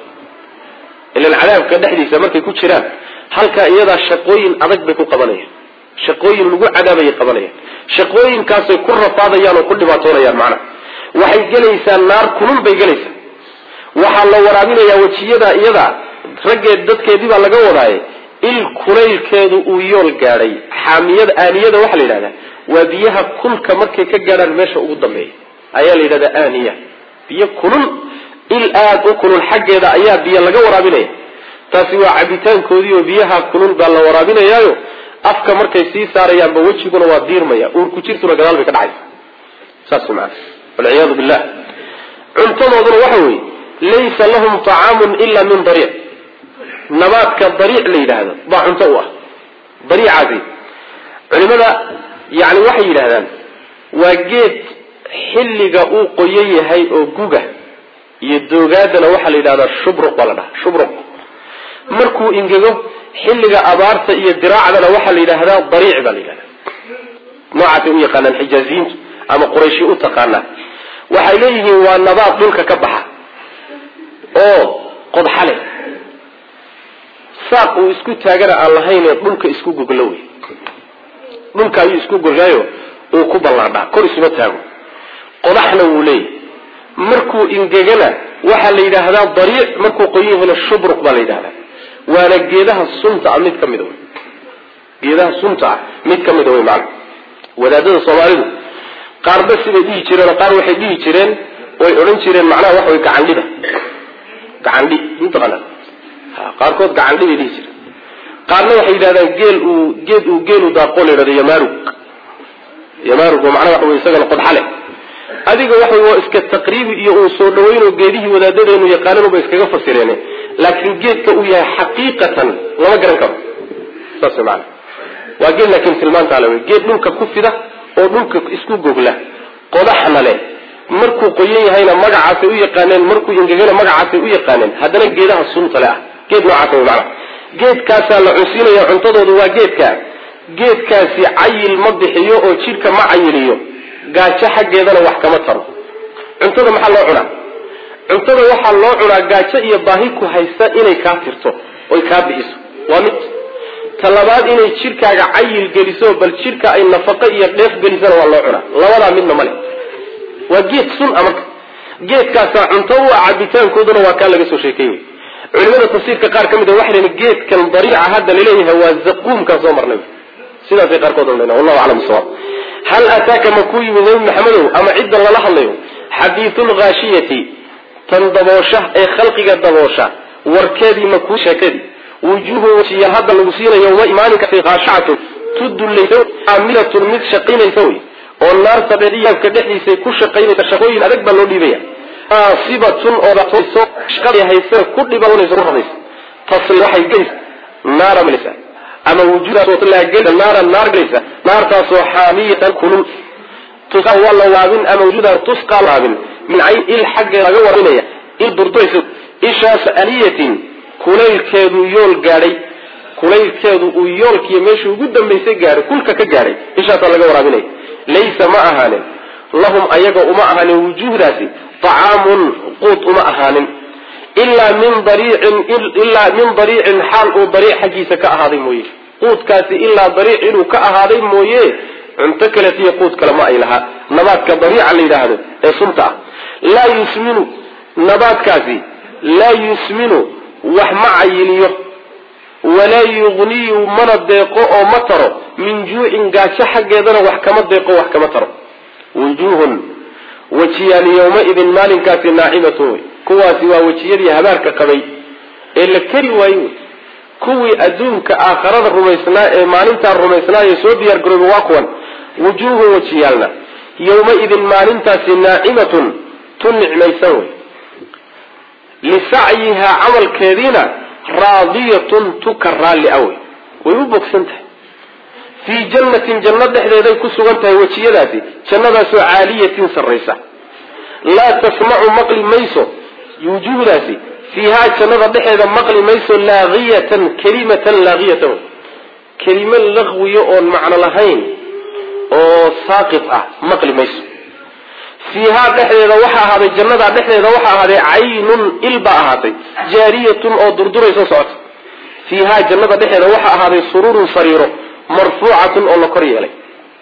ilan cadaabka dhexdiisa markay ku jiraan halkaa iyadaa shaqooyin adag bay ku qabanayaan shaqooyin lagu cadaabayay qabanayaan shaqooyinkaasay ku rafaadayaan oo ku dhibaatoonayaan macnaha waxay gelaysaa naar kulul bay gelaysaa waxaa la waraabinayaa wejiyada iyada raggeed dadkeedii baa laga wadaaye il kulaylkeedu uu yool gaadhay xaamiyada aaniyada waxaa la yidhahdaa waa biyaha kulka markay ka gaadhaan meesha ugu dambeeya ayaa la yidhahdaa aaniya biyo kulul il aada u kulul xaggeeda ayaa biyo laga waraabinaya taasi waa cabitaankoodii oo biyaha kulul baa la waraabinayaayo afka markay sii saarayaanba wejiguna waa diirmaya uurku jirtuna gadaal bay ka dhacaysa saas maana walciyaadu billah cuntadooduna waxa weeye laysa lahum طacaamun ila min dariic nabaadka dariic la yidhaahdo baa cunto u ah dariicaasi culimada yani waxay yidhahdaan waa geed xilliga uu qoyan yahay oo guga iyo doogaadana waxaa la yidhahdaa shubruq baa la dhaha shubruq markuu ingego xilliga abaarta iyo diraacdana waxaa la yidhaahdaa dariic baa la yidhahdaa noocaasay u yaqaanaan xijaaziyiintu ama qurayshi u taqaanaa waxay leeyihiin waa nabaad dhulka ka baxa oo qodxale saaq uu isku taagana aan lahaynee dhulka isku goglo wey dhulka ayuu isku gogaayo uu ku ballaadhaa kor isuma taago qodaxna wuu leeyahy markuu ingegana waxaa la yidhaahdaa dariic markuu qoyan yahayna shubruq baa la yidhahdaa waana geedaha sunta ah mid ka mida wey geedaha sunta ah mid ka mida wey maana wadaadada soomaalidu qaarba siday dhihi jireen qaar waxay dhihi jireen way odhan jireen macnaha waxa wey gacandhida gacandhi mataqaana qaarkood gacandhi bay dhihi jireen qaarna waxay yidhahdaan geel uu geed uu geelu daaqoo la yidhahdo yamaarug yamaarug oo macnaha waxa wey isagana qodxale adiga waxa waa iska taqriibi iyo uu soo dhaweynoo geedihii wadaadadeenu yaqaananuba iskaga fasireen laakiin geedka uu yahay xaqiiqatan lama garan karo saas maana waa geed laakiin tilmaanta ale wey geed dhulka ku fida oo dhulka isku gogla qodaxna leh markuu qoyan yahayna magacaasay u yaqaaneen markuu ingegana magacaasay u yaqaaneen haddana geedaha sunta le ah geed noocaas wey maana geedkaasaa la cunsiinaya cuntadoodu waa geedka geedkaasi cayil ma bixiyo oo jidhka ma cayiliyo gaajo xaggeedana wax kama taro cuntada maxaa loo cunaa cuntada waxaa loo cunaa gaajo iyo baahi ku haysta inay kaa tirto oy kaa bixiso waa mid talabaad inay jidhkaaga cayil geliso bal jidhka ay nafaqo iyo dheef gelisana waa loo cunaa labadaa midna male waa geed sun a marka geedkaasaa cunto u ah cabitaankooduna waa kaa laga soo sheekey wey culimada tafsiirka qaar ka mid a waxay leeyiin geedkan dariica hadda laleeyahay waa zaquumkaan soo marnay sidaasay qaarkood odhanayaan wallahu aclam sawaab hal ataaka ma ku yimid nabi maxamedow ama cidda lala hadlayo xadiisulghaashiyati tan daboosha ee khalqiga daboosha warkeedii ma kuu sheekadii wujuuhu wajiya hadda lagu siinayo ma imaaninkaasi khaashacatun tudullaysa caamilatun mid shaqaynaysa wey oo naarta dhediyaabka dhexdiisay ku shaqaynaysa shaqooyin adag baa loo dhiibaya naasibatun oo shaqada haysa ku dhibanaysa ku radaysa tasli waxay gelaysa naara malaysa ama wujuuda naara naar gelaysa naartaasoo xaamiyatan kulul tusqa waa la waabin ama wujuuda tusqa waabin min cayn il xaggeeda laga warabinaya il durduraysa ishaas aliyatin kulaylkeedu yool gaadhay kulaylkeedu uu yoolkiiyo meeshuu ugu dambaysay gaadhay kulka ka gaadhay ishaasaa laga waraabinaya laysa ma ahaanin lahum ayaga uma ahaanin wujuuhdaasi طacaamun quud uma ahaanin ilaa min dariicin ilaa min dariicin xaal uu dariic xaggiisa ka ahaaday mooye quudkaasi ilaa dariic inuu ka ahaaday mooye cunto kaletiyo quud kale ma ay lahaa nabaadka dariica la yidhaahdo ee sunta ah laa yusminu nabaadkaasi laa yusminu wax ma cayiliyo walaa yugniyu mana deeqo oo ma taro min juucin gaajo xaggeedana wax kama deeqo wax kama taro wujuuhun wejiyaal yowmaidin maalinkaasi naacimatun wey kuwaasi waa wejiyadii habaarka qabay ee la keri waaye wey kuwii adduunka aakharada rumaysnaa ee maalintaa rumaysnaa ee soo diyaar garooba waa kuwan wujuuhun wejiyaalna yowmaidin maalintaasi naacimatun tu nicmaysan wey lisacyihaa camalkeediina raadiyatun tuka raalli a wey way u bogsan tahay fii jannatin janno dhexdeeday ku sugan tahay wejiyadaasi jannadaasoo caaliyatin sarraysa laa tasmacu maqli mayso wujuuhdaasi fiihaa jannada dhexeeda maqli mayso laaqiyatan kelimatan laaqiyatan kelimo laqwiyo oon macno lahayn oo saaqit ah maqli mayso fiihaa dhexdeeda waxaa ahaaday jannadaa dhexdeeda waxaa ahaaday caynun il baa ahaatay jaariyatun oo durdurayso socota fiihaa jannada dhexeeda waxaa ahaaday sururun sariiro marfuucatun oo la kor yeelay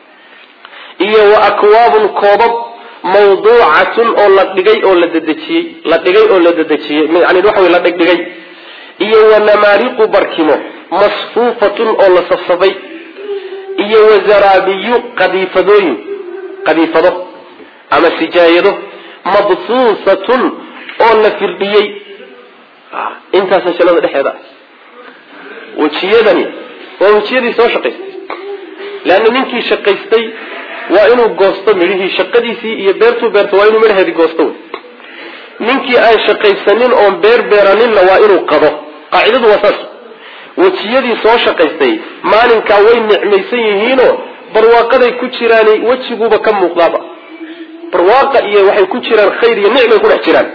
iyo wa akwaabun koobab mawduucatun oo la dhigay oo la dedejiyey la dhigay oo la dedejiyey yani waxa wey la dhigdhigay iyo wa namaariqu barkimo masfuufatun oo la safsafay iyo wa zaraabiyu qadiifadooyin qadiifado ama sijaayado mabsuusatun oo la firdhiyey intaasa jannada dhexeeda wejiyadani waa wejiyadii soo shaqaystay leanna ninkii shaqaystay waa inuu goosto midhihii shaqadiisii iyo beertuu beerto waa inuu midhaheedii goosto wey ninkii aan shaqaysanin oon beer beeraninna waa inuu qado qaacidadu waa saas wejiyadii soo shaqaystay maalinkaa way nicmaysan yihiinoo barwaaqaday ku jiraan wejiguuba ka muuqdaaba barwaaqa iyo waxay ku jiraan khayr iyo nicmay ku dhex jiraan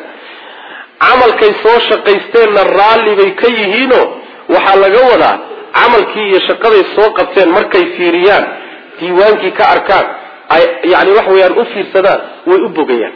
camalkay soo shaqaysteenna raalli bay ka yihiinoo waxaa laga wadaa camalkii iyo shaqaday soo qabteen markay fiiriyaan diiwaankii ka arkaan ay yani wax weeyaan u fiirsadaan way u bogayaan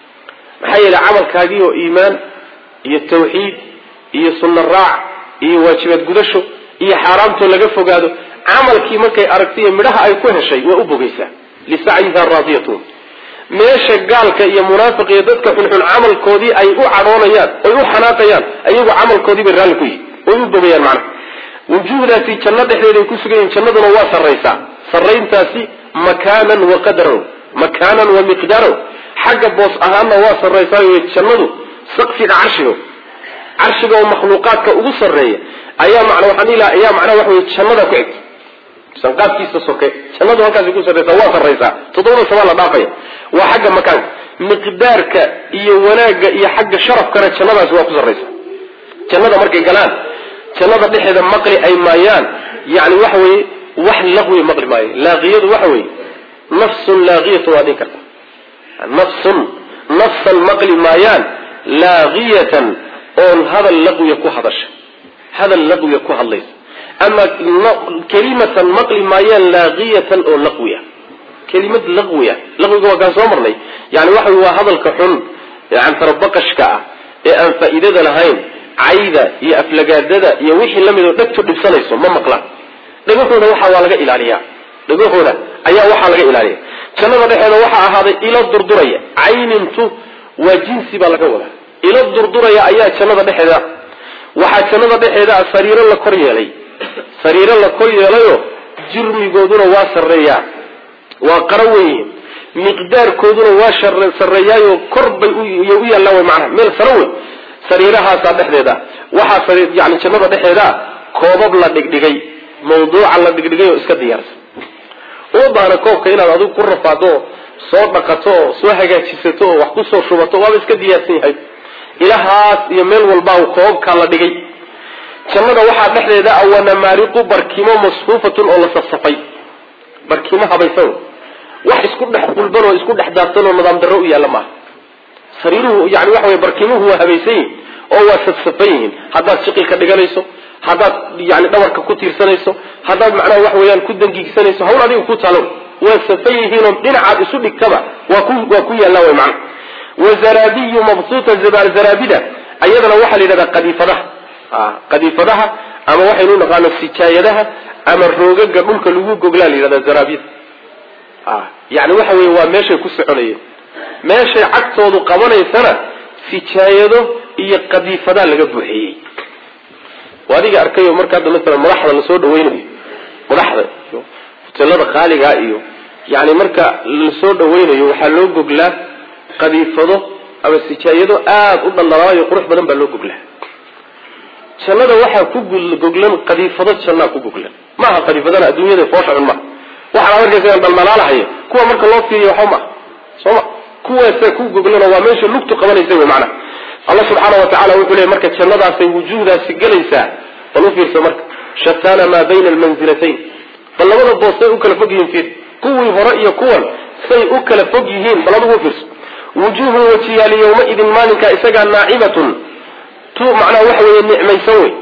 maxaa yeelay camalkaagii oo iimaan iyo tawxiid iyo sunno raac iyo waajibaad gudasho iyo xaaraamtoo laga fogaado camalkii markay aragtay midhaha ay ku heshay way u bogaysaa lisacyiha raadiyatun meesha gaalka iyo munaafiq iyo dadka xunxun camalkoodii ay u cadhoonayaan oy u xanaaqayaan ayagu camalkoodii bay raalli ku yihin way u bogayaan macnaha wujuuhdaasi janno dhexdeeday ku sugan yihin jannaduna waa sarraysaa sarrayntaasi makaanan wa qadaran makaanan wa miqdaaran xagga boos ahaanna waa sarraysaa jannadu saqfiga carshiga carshiga oo makhluuqaadka ugu sarreeya ayaa man waxaan ilaa ayaa macnaha waxa wey jannada ku xigta sanqaadkiisa soke jannadu halkaasi ku sarraysaa waa sarraysaa toddobada samaa la dhaafaya waa xagga makaanka miqdaarka iyo wanaagga iyo xagga sharafkana jannadaasi waa ku sarraysaa jannada markay galaan jannada dhexeeda maqli ay maayaan yani waxa weye wax laqwi maqli maayo laaqiyadu waxa weye nafsun laaqiyatu waa dhihi karta nafsun nafsan maqli maayaan laaqiyatan oon hadal laqwiya ku hadasha hadal laqwiya ku hadlaysa ama kelimatan maqli maayaan laaqiyatan oo laqwiya kelimad laqwiya laqwiga waa kaan soo marnay yani waxa wey waa hadalka xun ee cantarabaqashka ah ee aan faa'iidada lahayn cayda iyo aflagaadada iyo wixii lamid oo dhegtu dhibsanayso ma maqlaan dhegahooda waxa waa laga ilaaliyaa dhegahooda ayaa waxaa laga ilaaliya jannada dhexeeda waxaa ahaaday ilo durduraya caynintu waa jinsi baa laga wadaa ilo durduraya ayaa jannada dhexeeda waxaa jannada dhexeeda sariiro la kor yeelay sariiro la kor yeelayo jirmigooduna waa sarreeyaa waa qaro weyihiin miqdaarkooduna waa sarreeyaayo kor bay u yaallaan wy macnaha meel saro wey sariirahaasaa dhexdeeda waxaa yani jannada dhexeeda koobab la dhigdhigay mawduuca la dhigdhigay oo iska diyaarsan uma baahna koobka inaad adigu ku rafaado oo soo dhaqato oo soo hagaajisato oo wax kusoo shubato waaba iska diyaarsan yahay ilahaas iyo meel walbaa koobabkaa la dhigay jannada waxaa dhexdeeda ah wanamaariqu barkimo masfuufatun oo la safsafay barkimo habaysan wax isku dhex qulban oo isku dhex daadsan oo nidaam darro u yaalla maaha sariiruhu yani waxa wey barkimuhu waa habaysan yihin oo waa safsafan yihiin haddaad shiqilka dhiganayso haddaad yani dhabarka ku tiirsanayso haddaad macnaha wax weeyaan ku dangiigsanayso hawl adiga ku talo waa safan yihiinoo dhinacaad isu dhigtaba waa ku waa ku yaallaa way macna wazaraabiyu mabsuuta zaraabida ayadana waxaa la yidhahdaa qadiifadaha qadiifadaha ama waxaynu naqaano sijaayadaha ama roogaga dhulka lagu goglaa la yidhahdaa zaraabida yani waxa weye waa meeshay ku soconayeen meeshay cagtoodu qabanaysana sijaayado iyo qadiifadaa laga buuxiyey oo adiga arkayo marka hadda masalan madaxda lasoo dhaweynayo madaxda iyo hoteelada qaaligaa iyo yani marka lasoo dhaweynayo waxaa loo goglaa qadiifado ama sijaayado aada u dhallalaayo qurux badan baa loo goglaa jannada waxaa ku goglan qadiifado jannaa ku goglan maaha qadiifadana adduunyada foosha cun maaha waxaana markaysa dhaldhalaalahaya kuwa marka loo fiiriyo waxba maaha soo ma kuwaasaa ku goglanoo waa meesha lugtu qabanaysa wey macana allah subxaana wa tacala wuxuu leey marka jannadaasay wujuuhdaasi gelaysaa bal u fiirsa marka shataana maa bayna almanzilatayn bal labada boos say u kala fog yihiin fiir kuwii hore iyo kuwan say u kala fog yihiin bal adugu fiirso wujuuhun wajiyaali yawmaidin maalinkaa isagaa naacimatun tu macnaha waxa weeye nicmaysan wey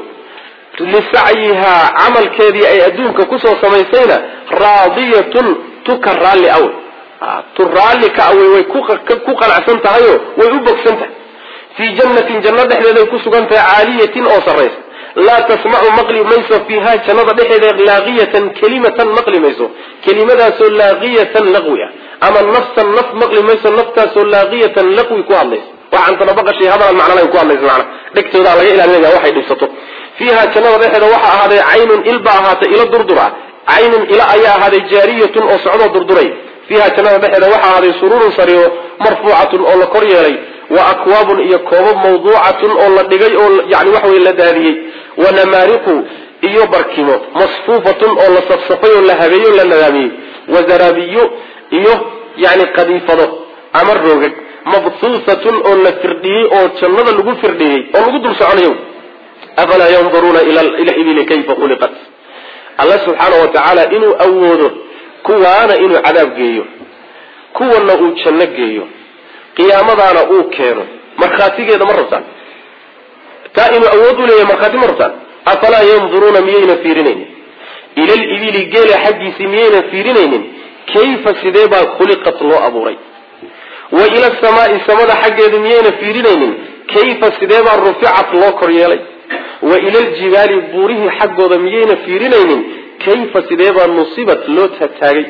lisacyihaa camalkeedii ay adduunka kusoo samaysayna raadiyatun tu ka raalli awe tu raalli ka awey way ku qanacsan tahayo way u bogsan tahay fii jannatin janno dhexdeeday ku sugan tahay caaliyatin oo sarraysa laa tasmacu maqli mayso fiiha jannada dhexeeda laaqiyatan kelimatan maqli mayso kelimadaasoo laaqiyatan laqwi ah ama nafsan naf maqli mayso naftaasoo laaqiyatan laqwi ku hadlaysa waxaantana baqashay hadalan macnalayn ku hadlaysa macna dhegtoodaa laga ilaalinaya waxay dhibsato fiiha jannada dhexeeda waxaa ahaaday caynun il baa ahaatay ilo durdur ah caynun ila ayaa ahaaday jaariyatun oo socdoo durduray fiiha jannada dhexeeda waxaa ahaaday sururun sariiro marfuucatun oo la kor yeelay wa akwaabun iyo koobab mawduucatun oo la dhigay oo yani waxa weye la daadiyey wa namaariqu iyo barkimo masfuufatun oo la safsafay oo la habeeyey oo la nadaamiyey wa zaraabiyo iyo yani qadiifado ama roogag mabsuusatun oo la firdhiyey oo jannada lagu firdhiyey oo lagu dul soconayo afalaa yanduruuna ila ibili kayfa khuliqat alla subxaana wa tacaala inuu awoodo kuwaana inuu cadaab geeyo kuwana uu janno geeyo qiyaamadaana uu keeno markhaatigeeda ma rabtaan taa inuu awood u leeyahay markhaati ma rabtaan afalaa yanduruuna miyayna fiirinaynin ila libili geela xaggiisii miyayna fiirinaynin kayfa sidee baa khuliqat loo abuuray wa ila samaai samada xaggeeda miyayna fiirinaynin kayfa sidee baa ruficat loo kor yeelay wa ila aljibaali buurihii xaggooda miyayna fiirinaynin kayfa sidee baa nusibat loo taagtaagay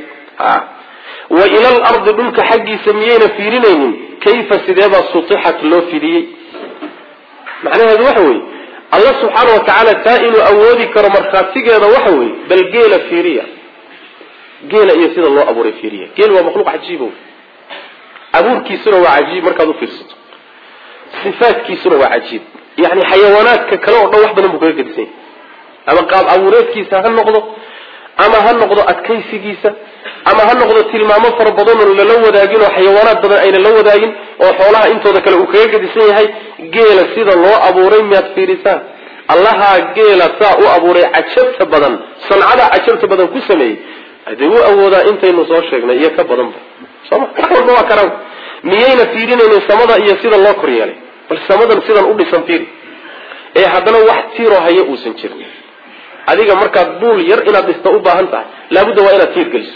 wa ila alardi dhulka xaggiisa miyayna fiirinaynin kayfa sidee baa sutixat loo fidiyey macnaheedu waxa weeye allah subxaana wa tacaala taa inuu awoodi karo markhaatigeeda waxa weeye bal geela fiiriya geela iyo sida loo abuuray fiiriya geel waa makhluuq cajiibo abuurkiisuna waa cajiib markaad u fiirsato sifaadkiisuna waa cajiib yani xayawaanaadka kale oo dhan wax badan buu kaga gedisan yahay ama qaab abuureedkiisa ha noqdo ama ha noqdo adkaysigiisa ama ha noqdo tilmaamo fara badanoo lala wadaagin oo xayawaanaad badan ayna la wadaagin oo xoolaha intooda kale uu kaga gedisan yahay geela sida loo abuuray miyaad fiirisaan allahaa geela saa u abuuray cajabta badan sancada cajabta badan ku sameeyey hadee u awoodaa intaynu soo sheegnay iyo ka badanba sooma wax walba waa karaan miyayna fiirinaynin samada iyo sida loo kor yeelay bal samadan sidan u dhisan fiiri ee haddana wax tiiroo haya uusan jirin adiga markaad buul yar inaad dhista u baahan tahay laabudda waa inaad tiir geliso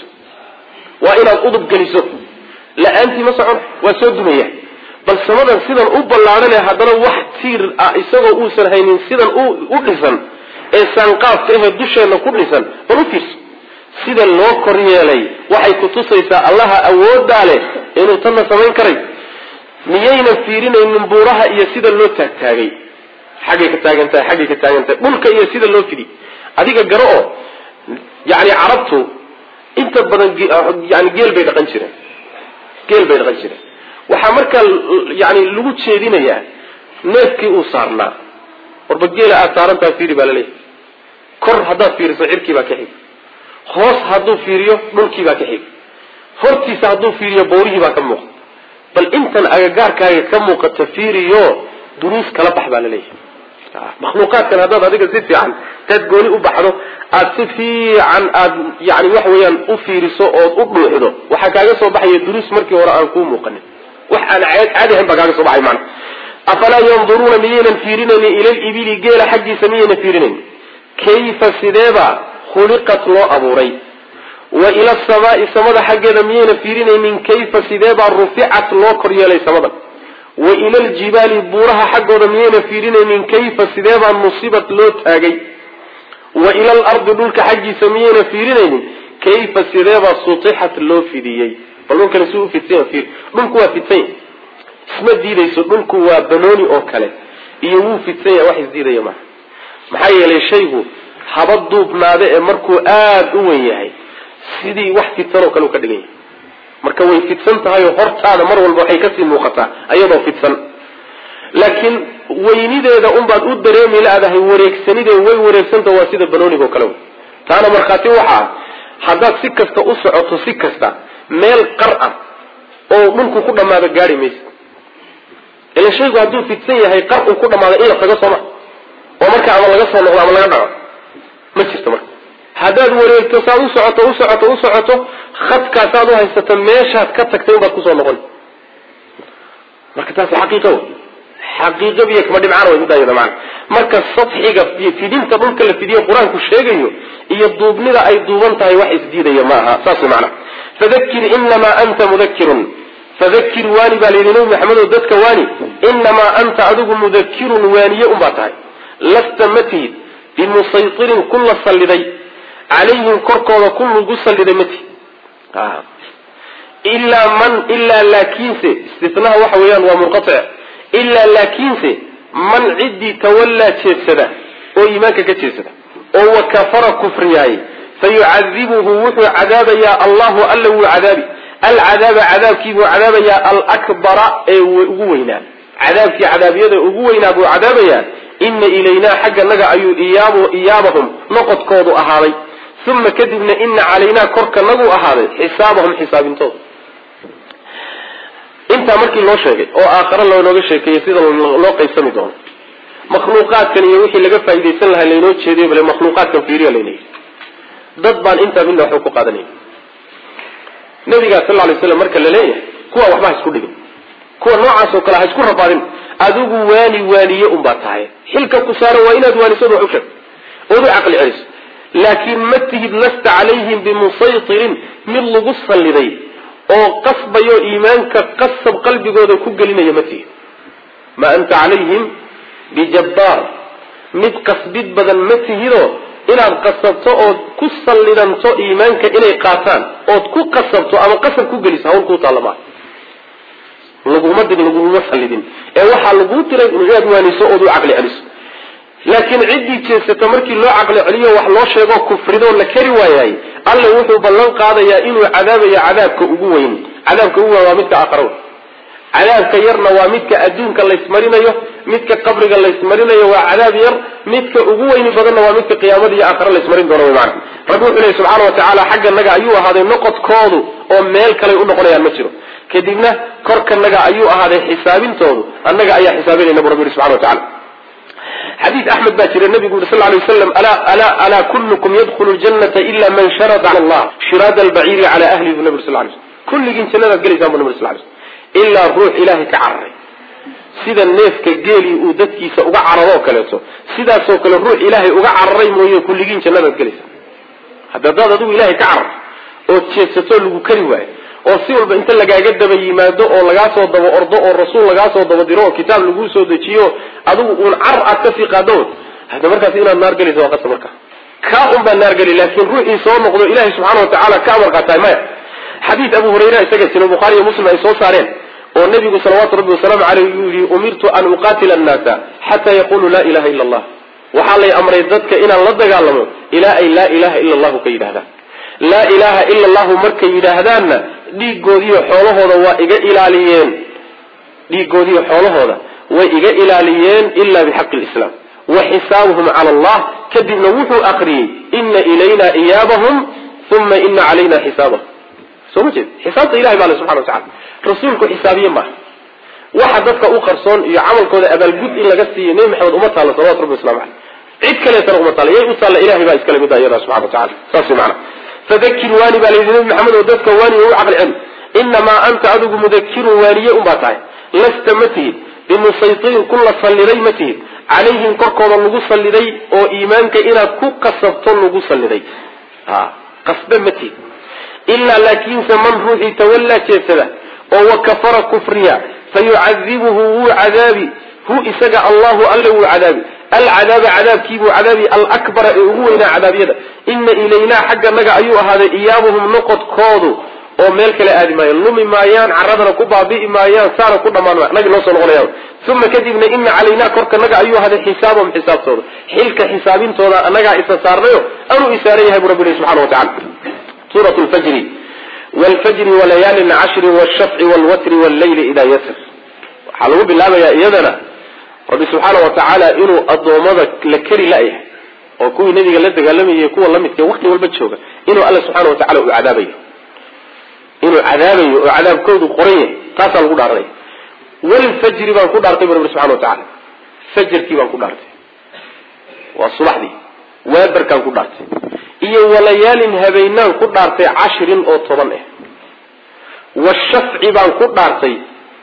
waa inaad udub geliso la-aantii ma socon waa soo dumaya bal samadan sidan u ballaadhane haddana wax tiir ah isagoo uusan haynin sidan u dhisan ee saanqaafka ahee dusheenna ku dhisan bal u fiirso sida loo kor yeelay waxay kutusaysaa allaha awoodaa leh inuu tanna samayn karay miyayna fiirinaynin buuraha iyo sida loo taagtaagay xaggay ka taagan tahay xaggay ka taagan tahay dhulka iyo sida loo fidi adiga garo oo yani carabtu inta badan yani geel bay dhaqan jireen geel bay dhaqan jireen waxaa markaa yani lagu jeedinayaa neefkii uu saarnaa warba geela aad saarantaha fiiri baa laleeyahay kor haddaad fiiriso cirkii baa ka xig hoos hadduu fiiriyo dhulkii baa ka xig hortiisa hadduu fiiriyo bawrihii baa ka muuqda bal intan agagaarkaaga ka muuqata fiiriyo duruus kala bax baa laleeyahay makhluuqaadkan haddaad adiga si fiican taad gooni u baxdo aada si fiican aada yani waxa weeyaan u fiiriso ood u dhuuxdo waxaa kaaga soo baxaya duruus markii hore aan kuu muuqanin wax aan caadi ahayn baa kaaga soo baxay maana afalaa yanduruuna miyaynan fiirinaynin ila libili geela xaggiisa miyaynan fiirinaynin kayfa sideeba khuliqat loo abuuray wa ila asamaai samada xaggeeda miyayna fiirinaynin kayfa sideebaa ruficat loo kor yeelay samadan wa ila aljibaali buuraha xaggooda miyayna fiirinaynin kayfa sideebaa nusibat loo taagay wa ila alardi dhulka xaggiisa miyayna fiirinaynin kayfa sideebaa sutixat loo fidiyey bal dhulkani si u fidsanya fiir dhulku waa fidsanya isma diidayso dhulku waa banooni oo kale iyo wuu fidsanya wax isdiidaya maaha maxaa yeelay shaygu haba duubnaade ee markuu aada u wen yahay sidii wax fidsanoo kale u ka dhigan yahay marka way fidsan tahay oo hortaada mar walba waxay kasii muuqataa ayadoo fidsan laakiin weynideeda unbaad u dareemi laadahay wareegsanidee way wareegsanta waa sida banoonigo kale wey taana markhaati waxa ah haddaad si kasta u socoto si kasta meel qar ah oo dhulku ku dhamaado gaari maysa ila shaygu hadduu fidsan yahay qar uu ku dhamaado in la tago sooma oo marka ama laga soo noqdo ama laga dhaco ma jirto marka haddaad wareegto saad u socoto u socoto u socoto khadkaasaad u haysato meeshaad ka tagtay unbaad kusoo noqon marka taasi xaqiiqa wey xaqiiqa biyo kama dhibcaan way midayada macana marka sadxiga iyo fidinta dhulka la fidiyo qur-aanku sheegayo iyo duubnida ay duuban tahay wax isdiidaya ma aha saas wey macana fadakir inamaa anta mudakirun fadakir waani baa layidhi nabi maxamedow dadka waani inamaa anta adigu mudakirun waaniye unbaa tahay lasta ma tihid bimusaytirin kun la salliday calayhim korkooda kun lagu salliday ma tihid ilaa man ilaa laakiinse istinaha waxa weeyaan waa munqatic ilaa laakiinse man ciddii tawallaa jeedsada oo iimaanka ka jeedsada oo wa kafara kufriyaay fayucadibuhu wuxuu cadaabayaa allahu alla wuu cadaabi alcadaaba cadaabkii buu cadaabayaa alakbara ee ugu weynaa cadaabkii cadaabyada ugu weynaa buu cadaabayaa ina ilaynaa xagga naga ayuu iyaabahum noqodkoodu ahaaday uma kadibna ina calaynaa korka nagu ahaaday xisaabahum xisaabintooda intaa markii loo sheegay oo aakhare loonooga sheekeeyey sida loo qaybsami doono makhluuqaadkan iyo wixii laga faaidaysan lahaa laynoo jeediyo bale makhluuqaadkan fiiriya layna yidhi dad baan intaa midna waxba ku qaadanaya nabigaa sal lay slam marka la leeyahay kuwa waxba ha isku dhigin kuwa noocaas oo kale ha isku rabaadin adigu waani waaniye unbaa tahay xilka ku saaran waa inaad waanisood wax u sheegto ood u caqli celiso laakiin ma tihid lasta calayhim bimusaytirin mid lagu salliday oo qasbayo iimaanka qasab qalbigooda ku gelinaya ma tihid ma anta calayhim bijabbaar mid qasbid badan ma tihidoo inaad qasabto ood ku sallidanto iimaanka inay qaataan ood ku qasabto ama qasab ku geliso hawl kuu taalla maa laguma dig laguma sallidin ee waxaa laguu diray inaad waaniso ood u caqli celiso laakiin ciddii jeesato markii loo caqli celiyo wax loo sheegoo kufridoo la kari waayaay alla wuxuu ballan qaadayaa inuu cadaabayo cadaabka ugu weyn cadaabka ugu weyn waa midka aakhara cadaabka yarna waa midka adduunka laysmarinayo midka qabriga laysmarinayo waa cadaab yar midka ugu weyni badanna waa midka qiyaamada iyo aakhare laysmarin doono wy maana rabbi wuxuu lehy subxaana wa tacaala xagga naga ayuu ahaaday noqodkoodu oo meel kaley u noqonayaan ma jiro kadibna korkanaga ayuu ahaaday xisaabintoodu annaga ayaa xisaabinayna bu rabbi yihi subxana wa tacala xadiid axmed baa jira nabigu yuri sal lay waslam alaa kullukum yadkhulu ljanata ila man sharada cala allah shiraada albaciiri cala ahlihi bu nabi sal lay slm kulligiin jannadaad gelaysaan bu nabi sal lay slm ilaa ruux ilaahay ka cararay sida neefka geelii uu dadkiisa uga cararoo kaleeto sidaasoo kale ruux ilaahay uga cararay mooye kulligiin jannadaad gelaysaa hadda hadaad adigu ilaahay ka carar ood jeedsatoo lagu kari waayo oo si walba inta lagaaga daba yimaado oo lagaa soo daba ordo oo rasuul lagaa soo daba diro oo kitaab laguu soo dejiyo adigu uun car aad kasii qaado hada markaas inaad naar gelaysa waa qasa marka kaa un baa naar geli laakiin ruuxii soo noqdo ilaahay subxaana wa tacaala ka amar qaataay maya xadiid abu hurayra isaga jira bukhaari iyo muslim ay soo saareen oo nabigu salawaatu rabbi wasalaamu caleyh uu yihi umirtu an uqaatila annaasa xataa yaquluu laa ilaha illa allah waxaa lay amray dadka inaan la dagaalamo ilaa ay laa ilaha illa allahu ka yidhahdaan laa ilaha ila allahu markay yidhaahdaanna dhiigoodiiyo xoolahooda waa iga ilaaliyeen dhiigoodiiyo xoolahooda way iga ilaaliyeen ila bixaqi lislaam wa xisaabuhum cala allah kadibna wuxuu aqriyey ina ilayna iyaabahum uma ina calayna xisaabahum soo ma jeed xisaabta ilahay baa le subxana wa tacala rasuulku xisaabiye maaha waxa dadka u qarsoon iyo camalkooda abaalgud in laga siiyo nebi maxamed uma taalla salawatu rabbi waslamu caleyh cid kaleetana uma taalla yay u taalla ilahay baa iskale mida iyada subxana wa tacala saas way macana fadakir waani baa layidhi nebi maxamed oo dadka waani u caqli celi inamaa anta adigu mudakirun waaniye unbaa tahay lasta ma tihid bimusaytirin kun la salliday ma tihid calayhim korkooda lagu salliday oo iimaanka inaad ku qasabto lagu salliday qasbe ma tihid ilaa laakiinse man ruuxii tawallaa jeedsada oo wa kafara kufriya fayucadibuhu wuu cadaabi hu isaga allahu alle wuu cadaabi alcadaaba cadaabkiibuu cadaabi alakbara ee ugu weynaa cadaabyada ina ilaynaa xagga naga ayuu ahaaday iyaabuhum noqodkoodu oo meel kale aadi maayaan lumi maayaan caradana ku baabi'i maayaan saana ku dhamaan ma nagi noo soo noqonayaan uma kadibna ina calaynaa korka naga ayuu ahaday xisaabahum xisaabtooda xilka xisaabintooda annagaa isa saarnayo anuu isaaran yahay bu rabbi ilahi subxana wa tacala suurat lfajri wlfajri walayaalin cashri wshafci wlwatri wllayli idaa yasr waxaa lagu bilaabayaa iyadana rabbi subxaana wa tacaala inuu addoommada la keri la-yahay oo kuwii nabiga la dagaalamayay kuwa lamidka wakti walba jooga inuu alla subxaana wa tacala uu cadaabayo inuu cadaabayo oo cadaabkoodu qoran yahay taasaa lagu dhaaranaya walfajri baan ku dhaartay bu rabbi subxana wa tacala fajarkii baan ku dhaartay waa subaxdii waabarkaan ku dhaartay iyo walayaalin habeenaan ku dhaartay cashirin oo toban ah washafci baan ku dhaartay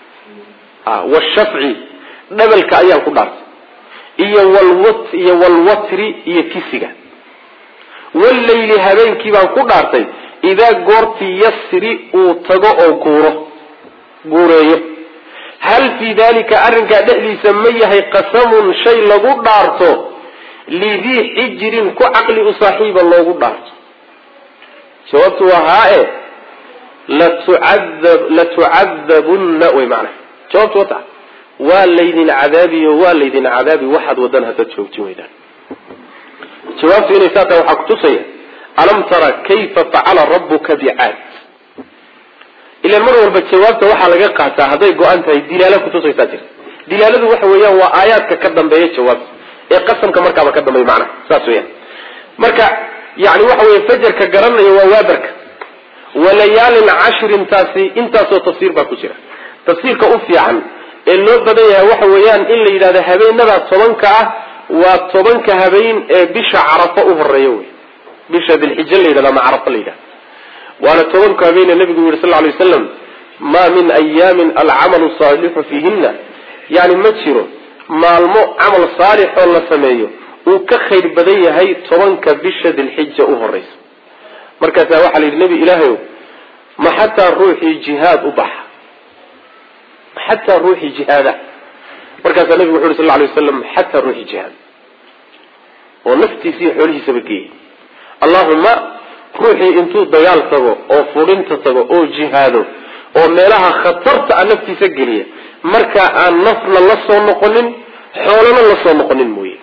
washafci dhabalka ayaan ku dhaartay iyo walwat iyo walwatri iyo kisiga wallayli habeenkii baan ku dhaartay idaa goortii yasri uu tago oo guuro guureeyo hal fii dalika arrinkaa dhexdiisa ma yahay qasamun shay lagu dhaarto lidii xijirin ku caqli u saaxiiba loogu dhaarto jawaabtu waa haa-e latucadab latucadabunna way macnaha jawaabtu wata waa laydin cadaabiyo waa laydin cadaabi waxaad wadan haddaad joogtin weydaan jawaabtu inay saa tahay waxaa kutusaya alam tara kayfa facala rabbuka bicaad ilan mar walba jawaabta waxaa laga qaataa hadday go-an tahay dilaala kutusaysaa jirta dilaaladu waxa weeyaan waa aayaadka ka dambeeya jawaabta ee qasamka markaaba ka dambeeya macnaha saas weyaan marka yani waxa weye fajarka garanaya waa waabarka walayaalin cashrin taasi intaasoo tafsiir baa ku jira tafsiirka u fiican ee loo badan yahay waxa weeyaan in la yidhahdo habeenadaa tobanka ah waa tobanka habeen ee bisha carafo u horeeya wey bisha dilxija la yidhahdo ama carafo la yidhahdo waana tobanka habeene nabigu yihi sal lay waslam maa min ayaamin alcamalu saalixu fiihina yani ma jiro maalmo camal saalix oo la sameeyo uu ka khayr badan yahay tobanka bisha dilxija u horeysa markaasaa waxaa la yidhi nebi ilaahayow ma xataa ruuxii jihaad u baxa xataa ruuxii jihaada markaasaa nabigu wuxu uhi sal lay waslam xataa ruuxii jihaad oo naftiisa iyo xoolihiisaba geeyay allahuma ruuxii intuu dagaal tago oo fudhinta tago oo jihaado oo meelaha khatarta a naftiisa geliya marka aan nafna la soo noqonin xoolana la soo noqonin mooye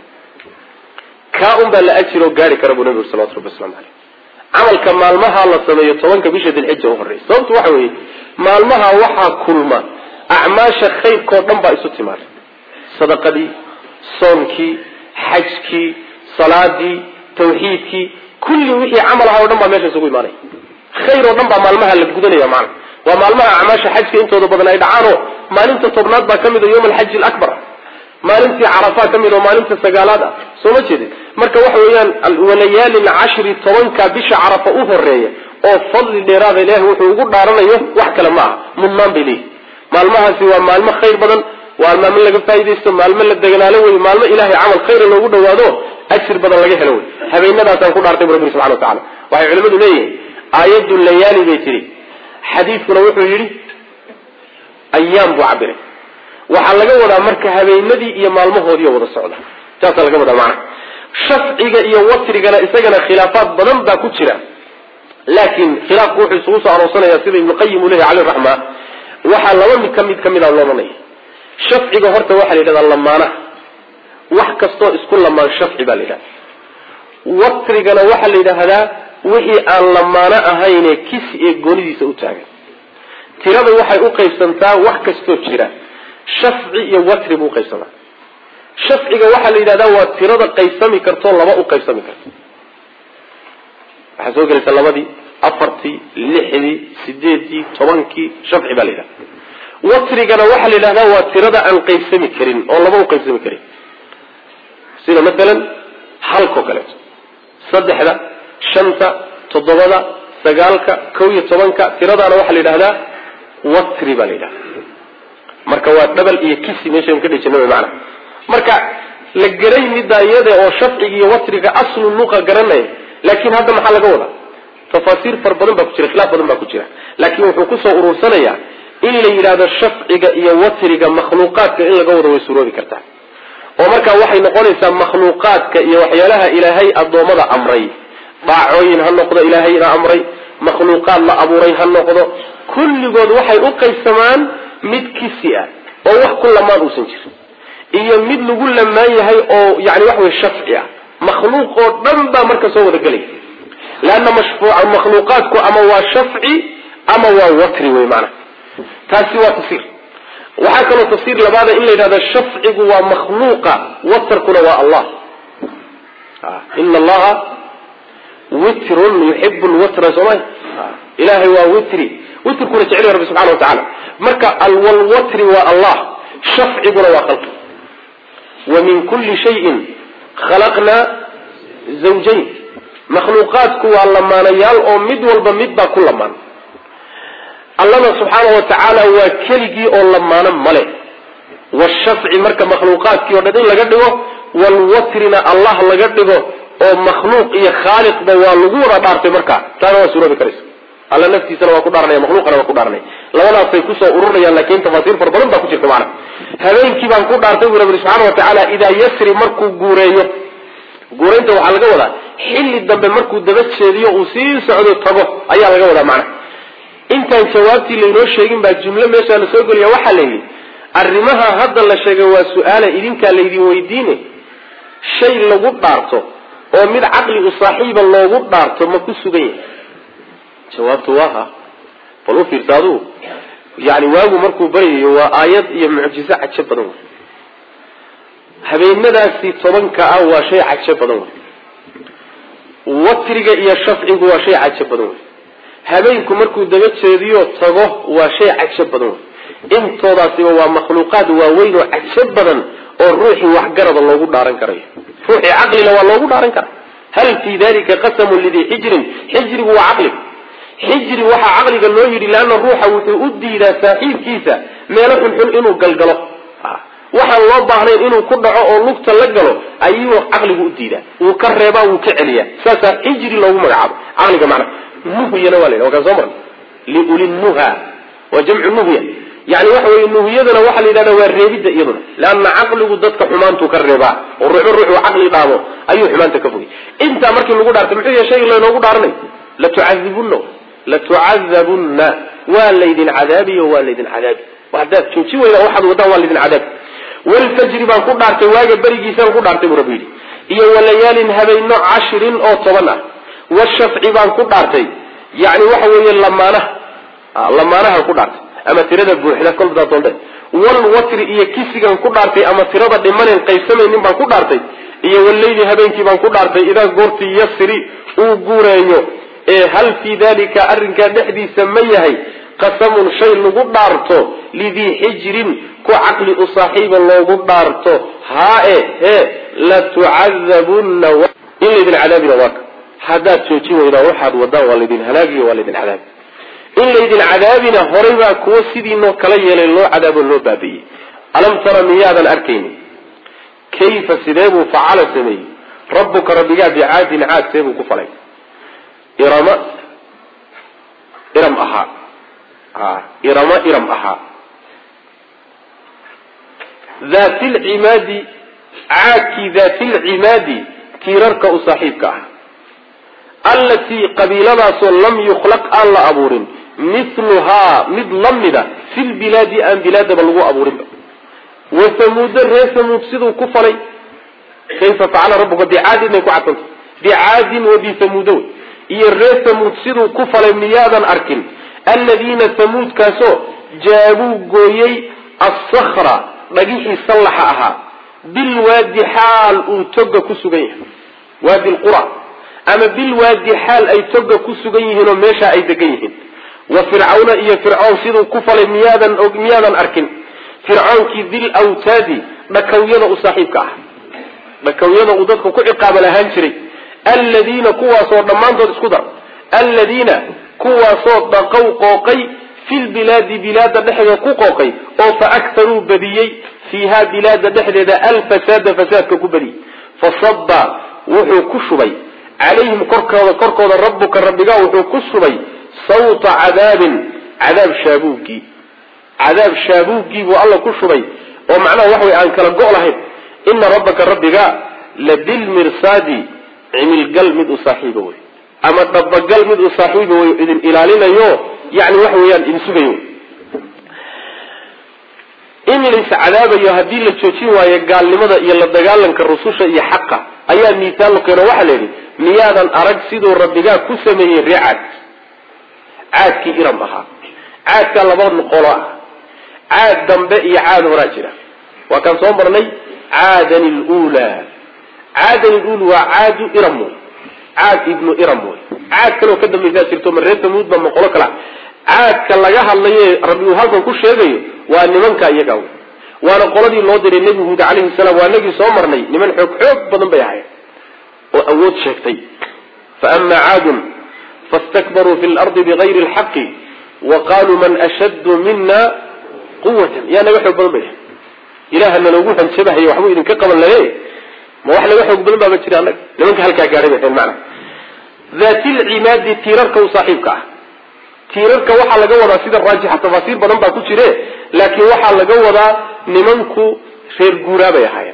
kaa un baa la ajiroo gaari kara buu nabigu salawatu rabbi waslamu caleyh camalka maalmaha la sameeyo tobanka bisha dilxija u horeysa sababtu waxa weeye maalmaha waxaa kulma acmaasha khayrkao dhan baa isu timaada sadaqadii soonkii xajkii salaadii tawxiidkii kulli wixii camal ahaa o dhan baa meesha isugu imaanaya khayr oo dhan baa maalmaha la gudanaya macana waa maalmaha acmaasha xajka intooda badan ay dhacaanoo maalinta tobnaad baa kamid a yawm alxaji alabar maalintii carafaa ka mid oo maalinta sagaalaad ah soo ma jeedin marka waxa weeyaan walayaalin cashri tobanka bisha carafa u horeeya oo fadli dheeraada ilahi wuxuu ugu dhaaranayo wax kale ma aha mudnaan bay leeyihi maalmahaasi waa maalmo khayr badan waa maalmo laga faaidaysto maalmo la deganaalo wey maalmo ilahay camal khayra loogu dhawaado ajir badan laga helo wey habeenadaasaan ku dhaartay bu rabbi subxana wa tacala waxay culimadu leeyihin aayaddu layaali bay tihi xadiidkuna wuxuu yidhi ayaam buu cabiray waxaa laga wadaa marka habeenadii iyo maalmahoodiiyo wada socda saasaa laga wadaa macnaha shafciga iyo watrigana isagana khilaafaad badan baa ku jira laakiin khilaafku wuxuu isugu soo aroorsanaya sida ibnuqayim uu leyahy caleyh raxma waxaa laba mid ka mid kamid a loodanaya shafciga horta waxaa la yidhahdaa lamaanaha wax kastoo isku lamaan shafci baa la yidhahda watrigana waxaa la yidhaahdaa wixii aan lamaano ahayne kisi ee goonidiisa u taagan tirada waxay u qaybsantaa wax kastoo jira shafci iyo watri buu uqaybsamaa shafciga waxaa la yidhahdaa waa tirada qaybsami kartoo laba u qaybsami karto waxaa soo gelaysa labadii afartii lixdii sideedii tobankii shafci baa la yidhahda watrigana waxaa la yidhahdaa waa tirada aan qaybsami karin oo laba u qaybsami karin sida masalan halkao kaleeto saddexda shanta toddobada sagaalka kow iyo tobanka tiradaana waxaa la yidhahdaa watri baa la yidhahda marka waa dhabal iyo kisi meeshan ka dhejina maana marka la garay middaa iyada oo shafciga iyo watriga aslu luqa garanaya laakin hadda maxaa laga wadaa tafaasiir far badan baa ku jira khilaaf badan baa ku jira laakiin wuxuu kusoo urursanayaa in la yidhahdo shafciga iyo watriga makhluuqaadka in laga wado way suroobi kartaa oo markaa waxay noqonaysaa makhluuqaadka iyo waxyaalaha ilaahay addoommada amray daacooyin ha noqdo ilaahayna amray makhluuqaad la abuuray ha noqdo kulligood waxay u qaybsamaan mid kisi ah oo wax ku lamaan uusan jirin iyo mid lagu lamaan yahay oo yani waxa wey shafci ah makhluuq oo dhan baa marka soo wada gelaya leanna mashfuuca makhluuqaadku ama waa shafci ama waa watri wey maanaa taasi waa tafsiir waxaa kaloo tafsiir labaada in la yidhahdo shafcigu waa makhluuqa watarkuna waa allah ina allaha witrun yuxibu lwatra soomay ilahay waa witri witrkuna jecel rabbi subxana watacaala marka alwalwatri waa allah shafciguna waa khalqi wa min kulli shayin khalaqnaa zawjayn makhluuqaadku waa lamaanayaal oo mid walba mid baa ku lamaan allana subxaana wa tacaala waa keligii oo lamaano male washafci marka makhluuqaadkii o dhan in laga dhigo walwatrina allah laga dhigo oo makhluuq iyo khaaliqba waa lagu wada dhaartay marka taana waa suroobi karaysa alla naftiisana waa ku dhaaranaya makhluuqana waa ku dhaaranaya labadaasay kusoo ururayaan laakin tafaasiir fara badan baa ku jirta macana habeenkii baan ku dhaartay bu rabbi subxaana wa tacaala idaa yasri markuu guureeyo guuraynta waxaa laga wadaa xilli dambe markuu daba jeediyo uu sii socdo tago ayaa laga wadaa macana intaan jawaabtii laynoo sheegin baa jumlo meeshaa la soo geliya waxaa la yidhi arrimaha hadda la sheegay waa su-aala idinkaa laydin weydiine shay lagu dhaarto oo mid caqli u saaxiiba loogu dhaarto ma ku sugan yahay jawaabtu waa ha bal u fiirsa aduu yani waagu markuu baryayo waa aayad iyo mucjizo cajo badan wey habeenadaasi tobanka ah waa shay cajo badan wey watriga iyo shafcigu waa shay cajo badan wey habeenku markuu daba jeediyo tago waa shay cajo badan wey intoodaasiba waa makhluuqaad waaweyn oo cajo badan oo ruuxii waxgarada loogu dhaaran karayo ruuxii caqlina waa loogu dhaaran kara hal fii dalika qasamun lidii xijrin xijrigu waa caqliga xijri waxaa caqliga loo yidhi leanna ruuxa wuxuu u diidaa saaxiibkiisa meelo xunxun inuu galgalo waxaan loo baahnayn inuu ku dhaco oo lugta la galo ayuu caqligu u diidaa wuu ka reebaa wuu ka celiyaa saasaa xijri loogu magacaabo caqliga macna nuhyana waa la yidhaha wakaan soo marna liulinnuha waa jamcu nuhya yani waxa weye nuhyadana waxaa la yidhahda waa reebidda iyaduna leanna caqligu dadka xumaantuu ka reebaa oo ruuxu ruuxuu caqli dhaamo ayuu xumaanta ka fogay intaa markii lagu dhaartay muxuu yahay shayga laynoogu dhaaranay latucadibunna latucadabunna waa laydin cadaabiyo waa laydin cadaabi haddaad jooji weyda waxaad wadaan waa laydin cadaabi walfajri baan ku dhaartay waaga berigiisaan ku dhaartay buu rabbi yidhi iyo walayaalin habeyno cashirin oo toban ah washafci baan ku dhaartay yani waxa weeye lamaanaha lamaanahan ku dhaartay ama tirada buuxda kolbaa doonte walwatri iyo kisigan ku dhaartay ama tirada dhimanen qaybsamaynin baan ku dhaartay iyo waleyli habeenkii baan ku dhaartay idaa goortii yasri uu guureeyo ee hal fii dalika arrinkaa dhexdiisa ma yahay qasamun shay lagu dhaarto lidii xijrin ku caqli u saaxiiba loogu dhaarto haae hee latucadabunna in laydin cadaabina waaka haddaad joojin weydaan waxaad wadaan waa laydin halaagiyo waa laydin cadaabi in laydin cadaabina horay baa kuwo sidiinoo kala yeelay loo cadaabo loo baabi'iyey alam tara miyaadan arkayni kayfa sidee buu facala sameeyey rabbuka rabbigaa bicaadin caad see buu ku falay irama iram ahaa irama iram ahaa daati lcimaadi caadkii daati lcimaadi tiirarka u saaxiibka ah allatii qabiiladaasoo lam yukhlaq aan la abuurin mithluhaa mid la mida fi lbilaadi aan bilaadaba lagu abuurinba wa samuuda reer samuud siduu ku falay kayfa facala rabbuka bicaadin bay ku cadsanta bicaadin wa bisamuuda wey iyo reer samuud siduu ku falay miyaadan arkin aladiina samuudkaasoo jaabuu gooyey assakra dhagixii sallaxa ahaa bilwaadi xaal uu toga ku sugan yahay waadi lqura ama bilwaadi xaal ay toga ku sugan yihiin oo meesha ay degan yihiin wa fircawna iyo fircoon siduu ku falay miyaadan miyaadan arkin fircoonkii dil awtaadi dhakawyada u saaxiibka ah dhakawyada uu dadka ku ciqaaba lahaan jiray alladiina kuwaasoo dhammaantood isku dar alladiina kuwaasoo dhaqow qooqay fi lbilaadi bilaada dhexdeeda ku qooqay oo fa aktaruu badiyey fiiha bilaada dhexdeeda alfasaada fasaadka ku badiyey fasaba wuxuu ku shubay calayhim korkooda korkooda rabbuka rabbigaa wuxuu ku shubay sawta cadaabin cadaab shaabuugii cadaab shaabuugii buu alla ku shubay oo macnaha wax way aan kala go' lahayn ina rabbaka rabbiga la bilmirsaadi cimilgal mid u saaxiiba wey ama dhabagal mid uu saaxiiba way idin ilaalinayo yani waxa weeyaan idin sugayo in lais cadaabayo haddii la joojin waayo gaalnimada iyo la dagaalanka rususha iyo xaqa ayaa miisaal lo keeno waxaa la yidhi miyaadan arag siduu rabbigaa ku sameeyey ree caad caadkii iram ahaa caadkaa laba qolo ah caad dambe iyo caad horaa jira waa kaan soo marnay caadan lula caadan lul waa caadu iram wey caad ibnu iram wey caad kaleoo ka dambaysaa jirto ma reer tamuud ba ma qolo kala caadka laga hadlaye rabbi uu halkan ku sheegayo waa nimanka iyaga wey waana qoladii loo diray nebi huud calayhi salaam waa nagii soo marnay niman xoog xoog badan bay ahayd oo awood sheegtay fa ama caadun fastakbaruu fi lardi bigayri lxaqi wa qaluu man ashaddu mina quwatan yaa naga xoog badan bay ahay ilaha naloogu hanjabahaye waxbuu idinka qaban laye ma wax laga xoog badan baaba jira annaga nimanka halkaa gaadhay bay ahayn macana daatilcimaadi tiirarka u saaxiibka ah tiirarka waxaa laga wadaa sida raajixa tafaasiir badan baa ku jire laakiin waxaa laga wadaa nimanku reer guuraa bay ahaayeen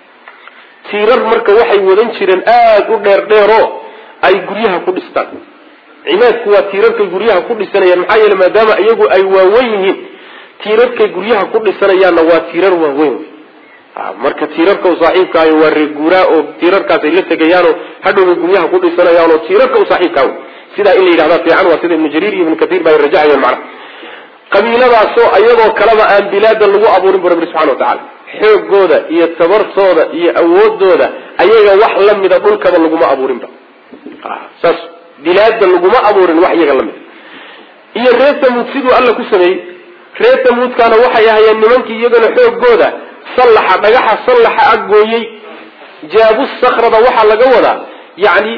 tiirar marka waxay wadan jireen aada u dheer dheero ay guryaha ku dhistaan cimaadku waa tiirarkay guryaha ku dhisanayaan maxaa yeele maadaama iyagu ay waaweyn yihiin tiirarkay guryaha ku dhisanayaanna waa tiirar waaweyn marka tiirarka u saaxiibkaayo waa reer guuraa oo tiirarkaasay la tegayaanoo hadhowbay guryaha ku dhisanayaanoo tiirarka u saaxiibkaa sidaa in la yidhahda fiican waa sida ibnu jariir iyo ibnu kaiir ba ay rajacayeen macna qabiiladaasoo ayagoo kaleba aan bilaada lagu abuurin bu rabbi subxana watacala xoogooda iyo tabartooda iyo awoodooda ayaga wax lamida dhulkaba laguma abuurinba saas bilaada laguma abuurin wax iyaga lamida iyo reer tamuud siduu alla ku sameeyey reer tamuudkaana waxay ahayeen nimankii iyagana xoogooda sallaxa dhagaxa sallaxa aggooyey jaabu sakrada waxaa laga wadaa yani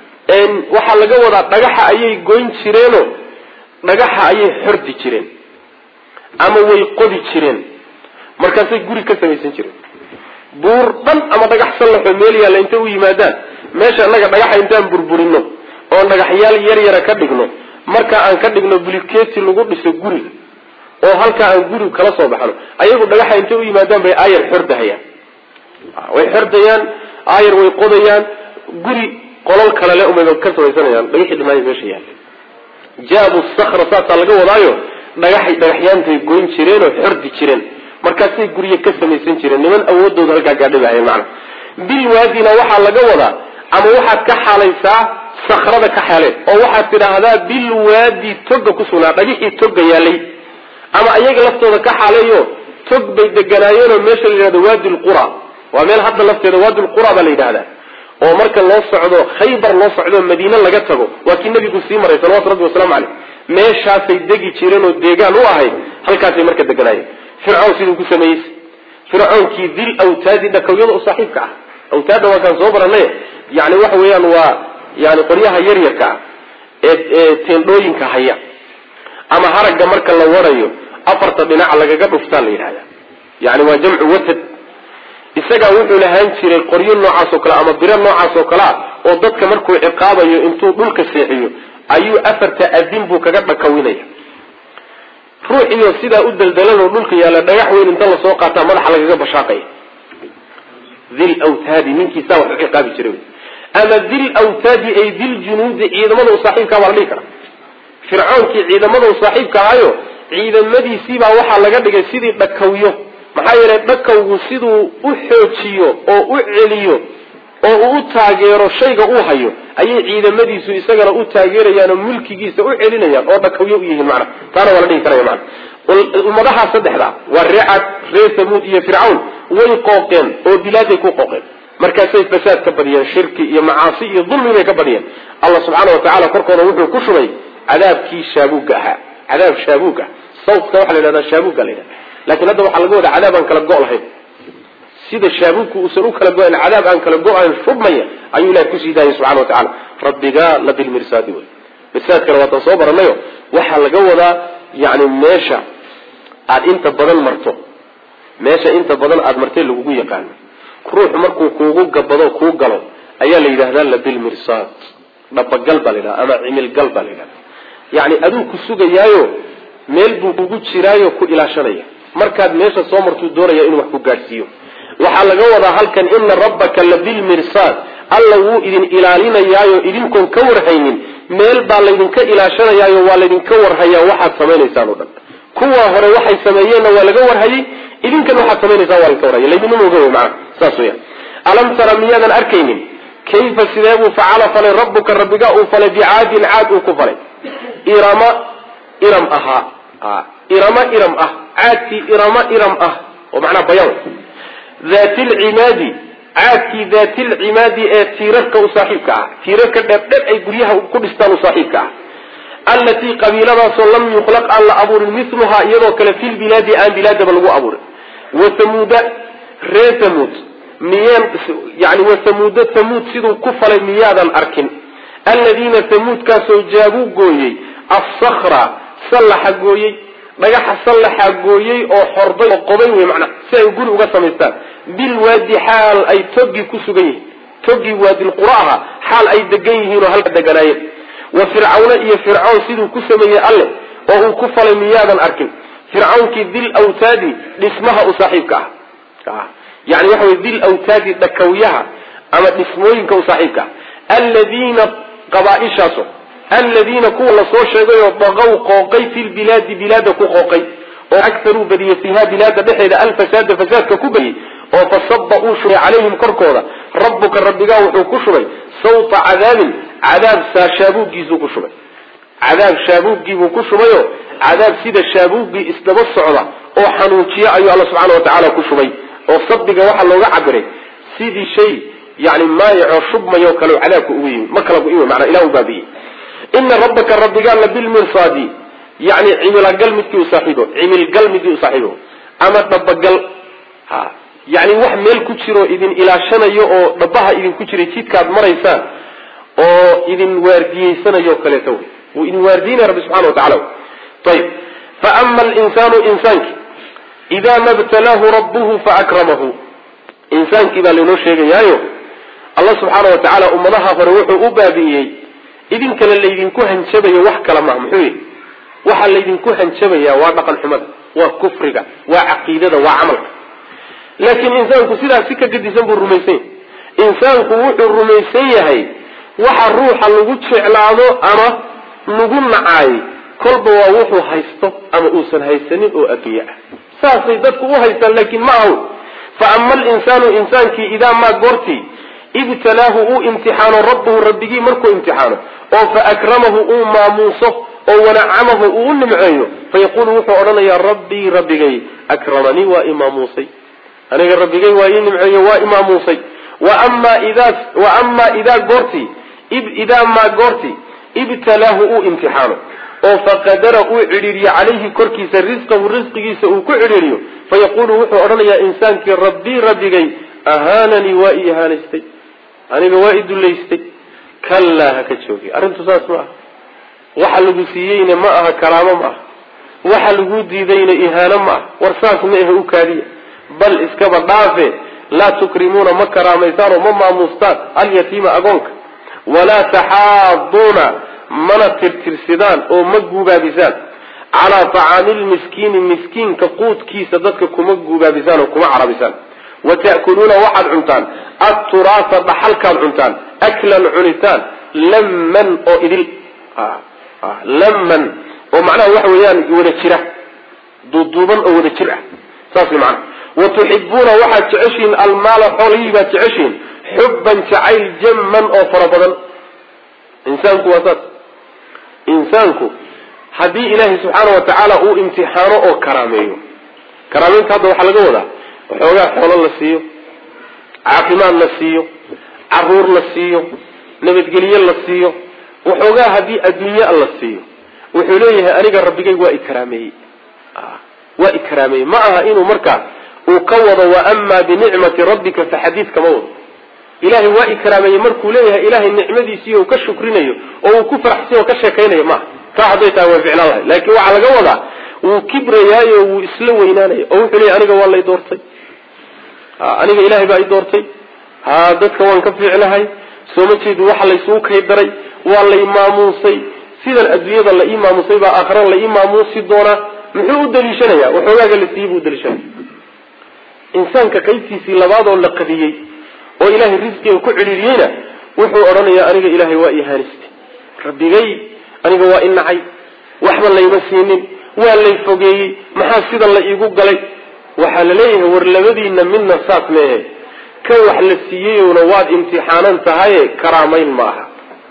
waxaa laga wadaa dhagaxa ayay goyn jireeno dhagaxa ayay xordi jireen ama way qodi jireen markaasay guri ka samaysan jireen buur dhan ama dhagax sallaxoo meel yaalla intay u yimaadaan meesha innaga dhagaxa intaan burburino oon dhagaxyaal yar yara ka dhigno marka aan ka dhigno buliketi lagu dhiso guriga oo halkaa aan guri kala soo baxno ayagu dhagaxa intay u yimaadaan bay aayar xordahayaan way xordayaan aayar way qodayaan guri qolol kale le umay ka samaysanayaan dhagaxii dhamaay meesha yaalla jaabu sakra saasaa laga wadaayo dhagaxay dhagaxyaantay goyn jireen oo xordi jireen markaasay guryo ka samaysan jireen niman awoodooda halkaa gaadhibahaye macana bilwaadina waxaa laga wadaa ama waxaad ka xaalaysaa sakrada ka xaaleen oo waxaad tidhaahdaa bilwaadi toga ku sugnaa dhagixii toga yaalay ama ayaga laftooda ka xaaleeyo tog bay deganaayeenoo meesha la yidhahdo waadi lqura waa meel hadda lafteeda waadi lqura baa la yidhahdaa oo marka loo socdo khaybar loo socdo madiine laga tago waa kii nabigu sii maray salawatu rabbi wasalaamu caleyh meeshaasay degi jireen oo deegaan u ahayd halkaasay marka deganaayeen fircoon siduu ku sameeyey fircoonkii dil awtaadi dhakawyada u saaxiibka ah awtaadda waa kaan soo baranay yani waxa weeyaan waa yani qoryaha yaryarka ah ee ee teendhooyinka haya ama haragga marka la warayo afarta dhinac lagaga dhuftaa la yidhahda yani waa jamcu watad isagaa wuxuu lahaan jiray qoryo noocaas oo kale ama biro noocaas oo kale ah oo dadka markuu ciqaabayo intuu dhulka seexiyo ayuu afarta adin buu kaga dhakawinaya ruuxiyo sidaa u daldalanoo dhulka yaalla dhagax weyn inta lasoo qaataa madaxa lagaga bashaaqaya dil wtaadi ninkiisaa wax u ciqaabi jiray ama dil wtaadi ay dil junuudi ciidamada u saaxiibkaa baa la dhihi kara fircoonkii ciidamada u saaxiibka ahayo ciidamadiisiibaa waxaa laga dhigay sidii dhakawyo maxaa yeelay dhakawgu siduu u xoojiyo oo u celiyo oo uu u taageero shayga uu hayo ayay ciidamadiisu isagana u taageerayaan oo mulkigiisa u celinayaan oo dhakawyo u yihiin macna taana waa la dhihi karaya macna ummadaha saddexda waa ree cad ree samuud iyo fircawn way qooqeen oo bilaaday ku qooqeen markaasay fasaad ka badiyeen shirki iyo macaasi iyo dulmi bay ka badiyeen allah subxaana wa tacala korkooda wuxuu ku shubay cadaabkii shaabuugga ahaa cadaab shaabuug ah sawtka waxaa la yidhahdaa shaabuugga la yidhahda lakin hadda waxaa laga wadaa cadaab aan kala go' lahayn sida shaabuugku uusan u kala go-ayn cadaab aan kala go-ayn shubmaya ayuu ilahay kusii daayay subxana wa tacala rabbigaa la bilmirsaadi wey mirsaadkana waatan soo baranayo waxaa laga wadaa yani meesha aada inta badan marto meesha inta badan aada martay lagugu yaqaano ruuxu markuu kuugu gabado kuu galo ayaa la yidhahdaa labilmirsaad dhabagal baa la yidhahda ama cimilgal baa la yidhahda yani aduu ku sugayaayo meel buu kugu jiraayo ku ilaashanaya markaad meesha soo martuu doonaya inuu wax ku gaadhsiiyo waxaa laga wadaa halkan ina rabbaka labilmirsaad alla wuu idin ilaalinayaayo idinkoon ka warhaynin meel baa laydinka ilaashanayaayo waa laydinka warhayaa waxaad samaynaysaan o dhan kuwa hore waxay sameeyeenna waa laga warhayay idinkan waxaad samaynaysaan waa laydinka warhaya laydinma oga wey maana saas weya alam tara miyaadan arkaynin kayfa sidee buu facala falay rabbuka rabbiga uu falay bicaadin caad uu ku falay irama iram ahaa irama iram ah caadkii irama iram ah oo macnaha bayan daati lcimaadi caadkii daati lcimaadi ee tiirarka u saaxiibka ah tiirarka dheerdher ay guryaha ku dhistaan u saaxiibka ah allatii qabiiladaasoo lam yukhlaq aan la abuurin miluhaa iyadoo kale fi lbilaadi aan bilaadaba lagu abuurin wathamuuda ree thamuud miyaan yani wathamuuda thamuud siduu ku falay miyaadan arkin alladiina thamuudkaasoo jaabuu gooyey assakra sallaxa gooyey dhagaxa sallaxa gooyey oo xorday oo qobay wey macnaa si ay guri uga samaystaan bilwaadi xaal ay toggii ku sugan yihiin toggii waadilqura aha xaal ay degan yihiin oo halka deganaayeen wa fircawna iyo fircawn siduu ku sameeyey alle oo uu ku falay miyaadan arkin fircawnkii dil awtaadi dhismaha u saaxiibka ah yani waxa wey dil awtaadi dhakawyaha ama dhismooyinka u saaxiibka ah alladiina qabaaishaaso aladiina kuwa lasoo sheegay oo baqow qooqay fi lbilaadi bilaada ku qooqay oo akaruu badiyey fiiha bilaada dhexeeda alfasaada fasaadka ku badiyey oo fasaba uu shubay calayhim korkooda rabbuka rabbigaa wuxuu ku shubay sawta cadaabin cadaab shaabuuggiisuu ku shubay cadaab shaabuuggiibuu ku shubayo cadaab sida shaabuuggii isdaba socda oo xanuujiya ayuu alla subxaana watacaala ku shubay oo sabbiga waxaa looga cabiray sidii shay yani maayaco shubmayo kale cadaabka ugu yimi ma kala go-in mana ilah u baabi'iyey ina rabbaka rabbigaa la bilmirsaadi yani cimilagal midkii u saaxiibo cimilgal midkii u saaxiibo ama dhabagal ha yani wax meel ku jiro idin ilaashanayo oo dhabaha idinku jiray jidkaad maraysaan oo idin waardiyeysanayo kaleeto wy wuu idin waardiynaya rabbi subxana watacala ayib faama alinsaanu insaanki idaa ma btalaahu rabbuhu faakramahu insaankii baa laynoo sheegayaayo allah subxaana wa tacaala ummadaha hore wuxuu u baabi'iyey idinkana laydinku hanjabayo wax kala maha muxuu yihi waxaa laydinku hanjabayaa waa dhaqan xumada waa kufriga waa caqiidada waa camalka laakiin insaanku sidaas si ka gadisan buu rumaysan yahay insaanku wuxuu rumaysan yahay waxa ruuxa lagu jeclaado ama lagu nacaay kolba waa wuxuu haysto ama uusan haysanin oo adduunye ah saasay dadku u haystaan laakiin ma ahu fa ama alinsaanu insaankii idaa maa goortii ibtalaahu uu imtixaano rabbuhu rabbigii markuu imtixaano oo fa akramahu uu maamuuso oo wanacamahu uu u nimceeyo fayaqulu wuxuu odhanayaa rabbii rabbigay akramanii waa imaamuusay aniga rabbigay waa ii nimceeyo waa imaamuusay waama idaa wa amaa idaa goortii idaa maa goortii ibtalaahu uu imtixaano oo faqadara uu cidhiiriyo calayhi korkiisa risqahu risqigiisa uu ku cidhiiriyo fayaqulu wuxuu odhanayaa insaankii rabbii rabbigay ahaananii waa ii ihaanaystay aniga waa i dullaystay kallaa ha ka joogi arrintu saas ma aha waxa lagu siiyeyna ma aha karaamo ma aha waxa lagu diidayna ihaano ma aha war saas ma ahe u kaadiya bal iskaba dhaafe laa tukrimuuna ma karaamaysaan oo ma maamuustaan alyatiima agoonka walaa taxaaduuna mana tirtirsidaan oo ma guubaabisaan calaa tacaami lmiskiini miskiinka quudkiisa dadka kuma guubaabisaan oo kuma carabisaan wa ta'kuluuna waxaad cuntaan atturaasa dhaxalkaad cuntaan aklan cunitaan lamman oo idil lamman oo macnaha waxa weeyaan wada jira duuduuban oo wada jir ah saas way macnaha wa tuxibuuna waxaad jeceshihiin almaala xoolihii baad jeceshihiin xubban jacayl jamman oo fara badan insaanku waa saas insaanku haddii ilaahay subxaana wa tacaala uu imtixaano oo karaameeyo karaameynta hadda waxaa laga wadaa waxoogaa xoolo la siiyo caafimaad la siiyo caruur la siiyo nabadgelye la siiyo waxoogaa haddii adduunye la siiyo wuxuu leeyahay aniga rabbigay waa ikaraameeyey waa ikaraameeyey ma aha inuu markaa uu ka wado wa amaa binicmati rabbika faxadiid kama wado ilaahay waa ikraameeyey markuu leeyahay ilaahay nicmadiisii u ka shukrinayo oo uu ku faraxsan oo ka sheekaynayo maaha taa hadday tahay way ficlaan lahay laakiin waxaa laga wadaa wuu kibrayaayo wuu isla weynaanaya oo wuxuu leeyahy aniga waa lay doortay aniga ilaahay baa i doortay ha dadka waan ka fiicnahay soo ma jeedi waxa laysugu kay daray waa lay maamuusay sidan adduunyada la ii maamuusay baa aakhirana la ii maamuusi doonaa muxuu u daliishanaya waxoogaaga la siiyey buu udaliishanaya insaanka qaybtiisii labaadoo la qadiyey oo ilaahay risqiga ku cidhiiriyeyna wuxuu odhanayaa aniga ilaahay waa ihaaniste rabbigay aniga waa inacay waxba layma siinin waa lay fogeeyey maxaa sidan la iigu galay waxaa la leeyahay war labadiina midna saas meehe kan wax la siiyeyowna waad imtixaanan tahaye karaamayn ma aha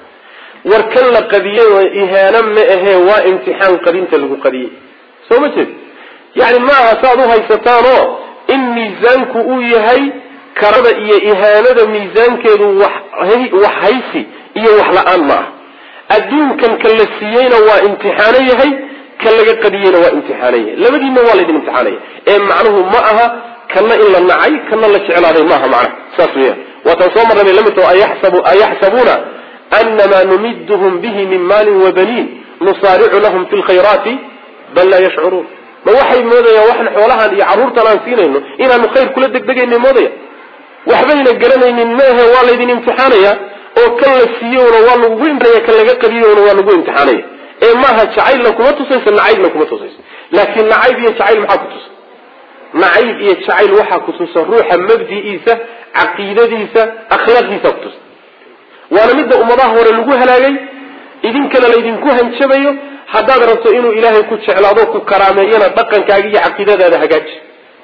war kan la qadiyey ihaano ma ahee waa imtixaan qadinta lagu qadiyey soo ma jeed yani ma aha saaad u haysataanoo in miisaanku uu yahay karada iyo ihaanada miisaankeedu wax haysi iyo wax la-aan ma aha adduunkan ka la siiyeyna waa imtixaano yahay ka laga qadiyeyna waa imtixaano yahay labadiinna waa laydin imtixaanaya ee macnuhu ma aha kana in la nacay kana la jeclaaday maaha macnaha saas weya waataan soo marnay bay lamid taho ayaxsabuuna anamaa numiduhum bihi min maalin wabaniin nusaaricu lahum fi lkhayraati bal laa yashcuruun ma waxay moodayaan waxan xoolahan iyo carruurtan aan siinayno inaanu khayr kula degdegayna moodaya waxbayna garanaynin maahe waa laydin imtixaanaya oo kan la siiyowna waa lagugu imtixaanaya kan laga qadiyowna waa lagu imtixaanaya ee maaha jacaylna kuma tusaysa nacaybna kuma tusaysa laakiin nacayb iyo jacayl maxaa ku tusa nacayb iyo jacayl waxaa ku tusa ruuxa mabdi'iisa caqiidadiisa akhlaaqdiisa ku tusa waana midda ummadaha hore lagu halaagay idinkana laydinku hanjabayo haddaad rabto inuu ilaahay ku jeclaado ku karaameeyana dhaqankaaga iyo caqiidadaada hagaaji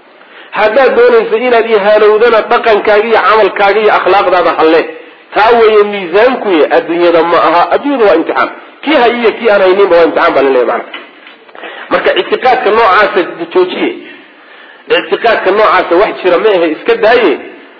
haddaad doonayso inaad ihaanowdana dhaqankaaga iyo camalkaaga iyo akhlaaqdaada halle taa weeye miisaankuy adduunyada ma aha adduunyada waa imtixaan kii hayiyo kii aan hayninba waa imtixaan baa laleeya mana marka ictiqaadka noocaasa joojiye ictiqaadka noocaasa wax jira ma ahe iska daaye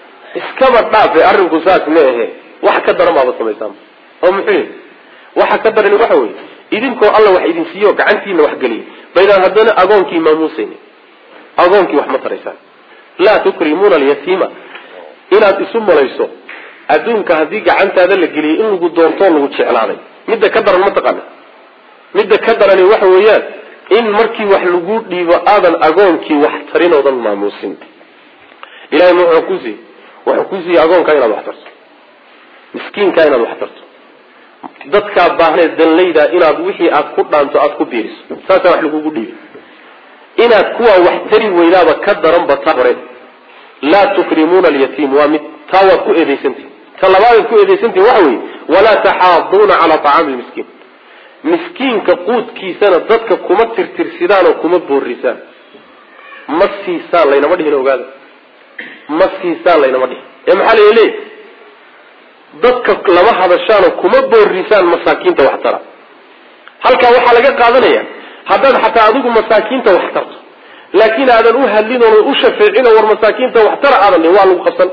iskaba dhaafe arrinku saas ma ahe wax ka daran baaba samaysaan oo muxuu yihi waxa ka darani waxa weye idinkoo alla wax idin siiyo gacantiina wax geliyay baydaan haddana agoonkii maamuusayni agoonkii wax ma taraysaan laa tukrimuuna alyatiima inaad isu malayso adduunka haddii gacantaada la geliyay in lagu doortoo lagu jeclaaday midda ka daran ma taqaana midda ka darani waxa weeyaan in markii wax lagu dhiibo aadan agoonkii wax tarin oodan maamuusin ilahay ma wuxuu kusiiy wuxuu ku siiyey agoonkaa inaad wax tarto miskiinkaa inaad wax tarto dadkaa baahnee danlayda inaad wixii aad ku dhaanto aada ku biiriso saasaa wax lagugu dhiibay inaad kuwaa wax tari weydaaba ka daranba taa hore laa tukrimuuna alyatiim waa mid taa waad ku eedaysantihi ta labaadaad ku eedaysantihi waxa weeye walaa taxaaduuna calaa tacaami lmiskiin miskiinka quudkiisana dadka kuma tirtirsidaan oo kuma boorisaan ma siisaan laynama dhihin ogaada ma siisaan laynama dhihin ee maxaa la leeyahy dadka lama hadashaanoo kuma boorisaan masaakiinta wax tara halkaa waxaa laga qaadanaya haddaad xataa adigu masaakiinta wax tarto laakiin aadan u hadlin oona u shafeecin oo war masaakiinta wax tara aadan dhihin waa lagu qabsan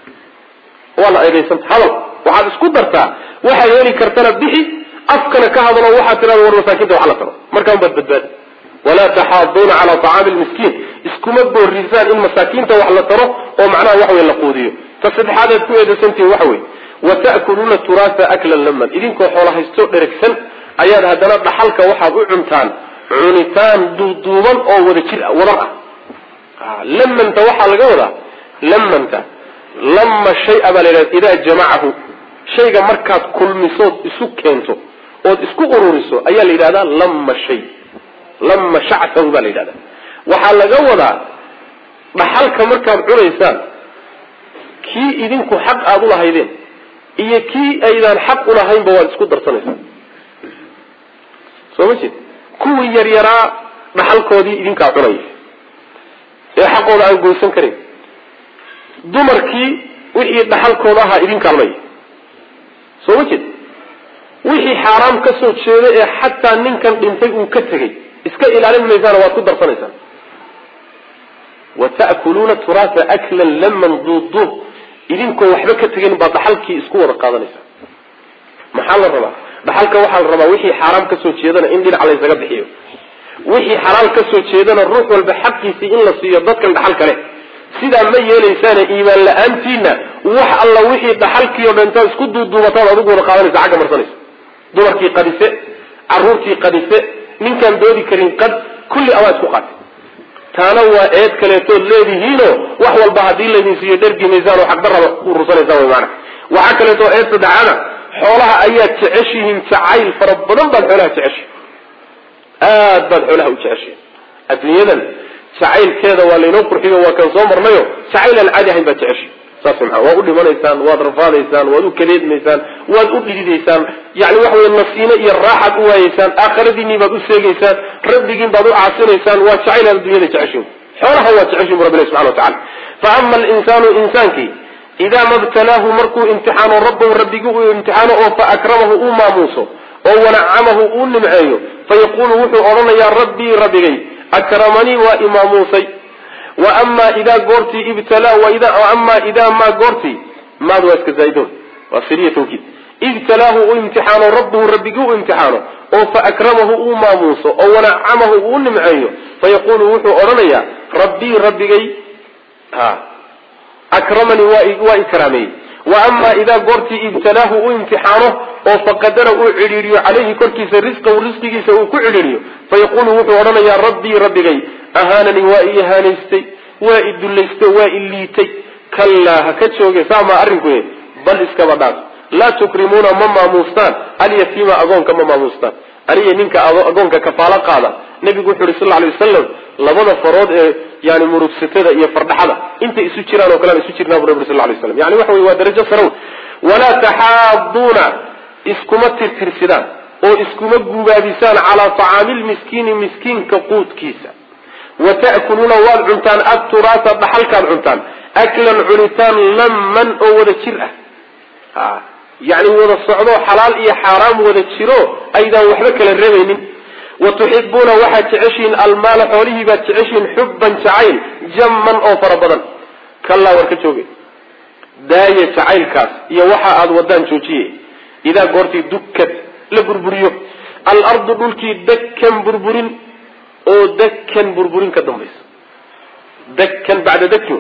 waa la eedaysanta hadal waxaad isku dartaa waxaad heli kartana bixi afkana ka hadalo waxaad tirada war masaakiinta wax la taro markaan baad badbaadi walaa taxaaduuna calaa tacaami lmiskiin iskuma boorisaan in masaakiinta wax la taro oo macnaha wax wey la quudiyo ta saddexaadaad ku eedaysantihin waxa wey wata'kuluuna turaasa aklan laman idinkoo xoola haystoo dheragsan ayaad haddana dhaxalka waxaad u cuntaan cunitaan duuduuban oo wada jir wadar ah lamanta waxaa laga wadaa lamanta lama shaya baa la yidhahda idaa jamacahu shayga markaad kulmisood isu keento ood isku ururiso ayaa la yidhahdaa lama shay lama shacsahu baa la yidhahda waxaa laga wadaa dhaxalka markaad cunaysaan kii idinku xaq aada ulahaydeen iyo kii aydaan xaq ulahaynba waad isku darsanaysaan soo ma jeed kuwii yaryaraa dhaxalkoodii idinkaa cunaya ee xaqooda aan goysan karin dumarkii wixii dhaxalkooda ahaa idin kaalmaya soo ma jeed wixii xaaraam ka soo jeeda ee xataa ninkan dhintay uu ka tegey iska ilaalin maysaana waad ku darsanaysaan wa ta'kuluuna turaasa aklan laman duuduub idinkoo waxba ka tegin baa dhaxalkii isku wada qaadanaysa maxaa la rabaa dhaxalka waxaa la rabaa wixii xaaraam kasoo jeedana in dhinac laysaga bixiyo wixii xalaal kasoo jeedana ruux walba xaqiisii in la siiyo dadkan dhaxal kale sidaa ma yeelaysaana iimaan la-aantiina wax alla wixii dhaxalkii o dhantaa isku duuduubataad adigu wada qaadanaysa xagga marsanaysa dumarkii qadise caruurtii qadise ninkaan doodi karin qad kulli abaa isku qaatay taana waa eed kaleetood leedihiino wax walba haddii laydin siiyo dhergi maysaan oo xagdaraba urursanaysaa wy maana waxaa kaleetoo eed saddexaada xoolaha ayaad jeceshihiin jacayl fara badan baad xoolaha jeceshihin aad baad xoolaha u jeceshihin adduunyadan jacaylkeeda waa laynoo qurxiyo waa kan soo marnayo jacayl aan caadi ahayn baad jeceshihin saas maa waad u dhimanaysaan waad rafaadaysaan waad u kadeedmaysaan waad u dhididaysaan yani waxa wey nasiino iyo raaxaad u waayeysaan aakhiradiinii baad u seegeysaan rabbigiin baad u caasinaysaan waa jacayl aad dunyada jeceshin xoolaha waa jeceshin bu rabbi ilahi subxana watacala fa ama alinsaanu insaankii idaa mabtalaahu markuu imtixaano rabbahu rabbigii uu imtixaano oo fa akramahu uu maamuuso oo wanacamahu uu nimceeyo fayaqulu wuxuu odhanayaa rabbii rabbigay akramanii waa imaamuusay wa amaa idaa goortii ibtalaa amaa idaa maa goortii maad waa iska zaaidon waa siriya tawkiid ibtalaahu uu imtixaano rabbuhu rabbigii u imtixaano oo fa akramahu uu maamuuso oo wanacamahu uu nimceeyo fayaqulu wuxuu odhanayaa rabbii rabbigay ha akramanii waa ikraameeyey wa amaa idaa goortii ibtalaahu uu imtixaano oo faqadara uu cidhiiriyo caleyhi korkiisa risqahu risqigiisa uu ku cidhiiriyo fayaqulu wuxuu odhanayaa rabbii rabbigay ahaananii waa i ihaanaystay waa i dullaystay waa i liitay kallaa ha ka jooge saamaa arrinku bal iskaba dhaaf laa tukrimuuna ma maamuustaan alyatiima agoonka ma maamuustaan aniga ninka agoonka kafaalo qaada nabigu wuxu uhi sal ly wasalam labada farood ee yani murugsatada iyo fardhaxada intay isu jiraan oo kalean isu jirnaa bu nabi sal lay slam yani waxa wey waa darajo sarow walaa taxaaduuna iskuma tirtirsidaan oo iskuma gubaabisaan calaa tacaami lmiskiini miskiinka quudkiisa wa ta'kuluuna waad cuntaan adturaasa dhaxalkaad cuntaan aklan cunitaan lamman oo wada jir ah yani wada socdo xalaal iyo xaaraam wada jiro aydaan waxba kala rebaynin wa tuxibuuna waxaad jeceshihiin almaala xoolihii baad jeceshihiin xubban jacayl jamman oo fara badan kallaa war ka jooge daaya jacaylkaas iyo waxa aada wadaan joojiye idaa goortii dukad la burburiyo alardu dhulkii dakkan burburin oo dakkan burburin ka dambaysa dakkan bacda dakin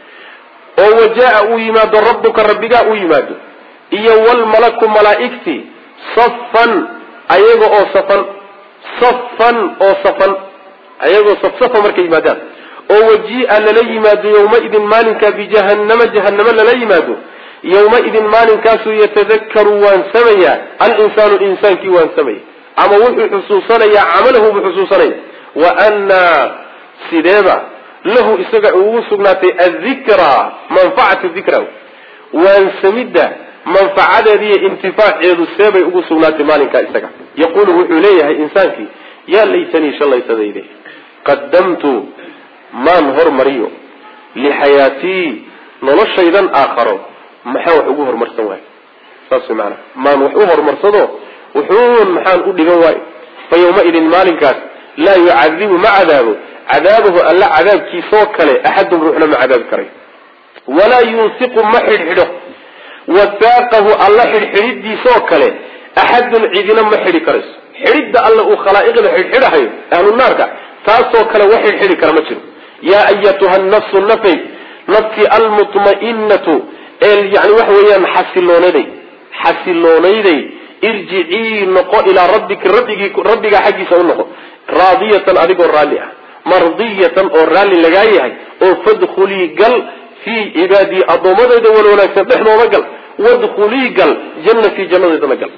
oo wajaa uu yimaado rabbuka rabbigaa uu yimaado iyo walmalaku malaa'igtii safan ayaga oo safan safan oo safan ayagoo safsafa markay yimaadaan oo wajii'a lala yimaado yawmaidin maalinkaa bijahannama jahanamo lala yimaado yawmaidin maalinkaasuu yatadakaru waansamayaa alinsaanu insaankii waansamaya ama wuxuu xusuusanayaa camalahu buu xusuusanaya wa annaa sideeba lahu isaga ugu sugnaatay adikraa manfacatu dikra waansamidda manfacadeeda iyo intifaaceedu seebay ugu sugnaatay maalinkaa isaga yaqulu wuxuu leeyahay insaankii yaa laytanii shalaysadayde qadamtu maan hormariyo lixayaatii noloshaydan aakharo maxaan wax ugu horumarsan waayo saas way maanaa maan wax u horumarsado wuxuun maxaan u dhigan waayo fa yawmaidin maalinkaas laa yucadibu ma cadaabo cadaabahu alla cadaabkiisoo kale axadun ruuxna ma cadaabi karayo walaa yunsiqu ma xidhxidho wasaaqahu alla xidhxidhidiisoo kale axadun cidina ma xidhi karayso xidhidda alla uu khalaa'iqda xidhxidhahayo ahlu naarka taasoo kale wax xidhxidhi kara ma jiro yaa ayatuha nafsu nafay nafkii almutma'inatu ee yani waxa weeyaan xasiloonaday xasiloonaday irjicii noqo ilaa rabbiki rabbigii rabbigaa xaggiisa u noqo raadiyatan adigoo raalli ah mardiyatan oo raalli lagaa yahay oo fadkhulii gal fii cibaadii addoommadeyda wan wanaagsan dhexdooda gal wadkhulii gal jannatii jannadeedana gal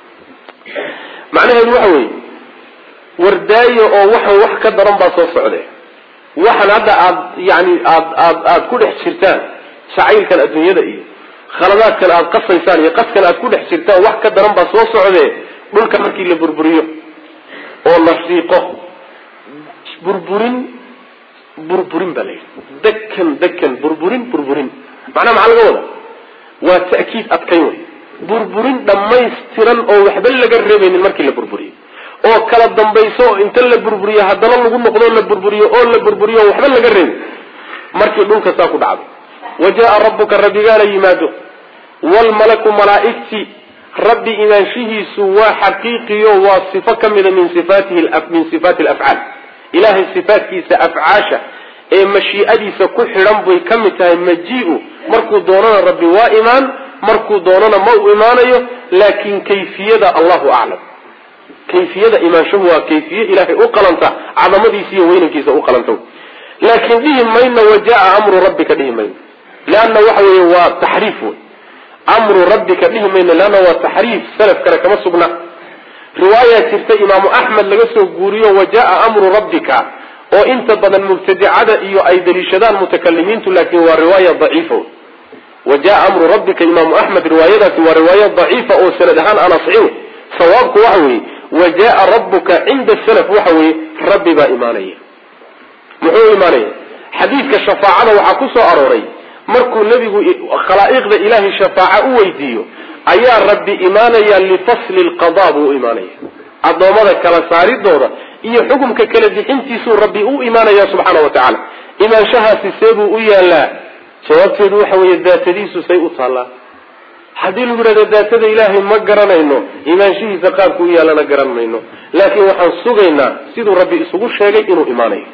macnaheedu waxa weeye wardaayo oo waxan wax ka daran baa soo socde waxan hadda aad yani aad aad aad ku dhex jirtaan jacaylkan adduunyada iyo khaladaadkan aad qasaysaan iyo qaskan aad ku dhex jirtaan wax ka daran baa soo socdee dhulka markii la burburiyo oo la siiqo burburin burburin baa la yidhi dekan dekan burburin burburin macnaha maxaa laga wada waa ta'kiid adkayn wey burburin dhammaystiran oo waxba laga reebaynin markii la burburiyo oo kala dambayso oo inta la burburiyo haddana lagu noqdo la burburiyo oo la burburiyo oo waxba laga reebin markii dhulka saa ku dhacdo wa jaa rabbuka rabbigaana yimaado wlmalaku malaaigti rabbi imaanshihiisu waa xaqiiqiyo waa sifo ka mida min sifaatihi min sifaati alafcaal ilahay sifaatkiisa afcaasha ee mashii'adiisa ku xidhan bay ka mid tahay maji-u markuu doonana rabbi waa imaan markuu doonana ma u imaanayo laakin kayfiyada allahu aclam kayfiyada imaanshahu waa kayfiye ilahay u qalanta cadamadiisa iyo weynankiisa u qalanta laakin dhihi mayno wajaa amru rabbika dhihi mayno leanna waxa weeye waa taxriif wey amru rabbika dhihi mayno leanna waa taxriif salafkana kama sugna riwaaya jirta imaamu axmed laga soo guuriyo wajaa amru rabbika oo inta badan mubtadicada iyo ay daliishadaan mutakalimiintu laakin waa riwaaya daciifa wa jaa amru rabbika imaamu axmed riwaayadaasi waa riwaaya daciifa oo sanad ahaan aan asxin sawaabku waxa weeye wa jaa rabbuka cinda salaf waxa weeye rabbi baa imaanaya muxuu imaanaya xadiidka shafaacada waxaa ku soo arooray markuu nebigu khalaa'iqda ilaahay shafaaca u weydiiyo ayaa rabbi imaanaya lifasli lqada buu u imaanaya addoommada kala saaridooda iyo xukumka kala bixintiisuu rabbi u imaanaya subxaana wa tacaala imaanshahaasi see buu u yaalaa jawaabteedu waxa weeye daatadiisu say u taallaa haddii lagu yidhahdo daatada ilaahay ma garanayno imaanshihiisa qaabku u yaalana garan mayno laakiin waxaan sugaynaa siduu rabbi isugu sheegay inuu imaanayo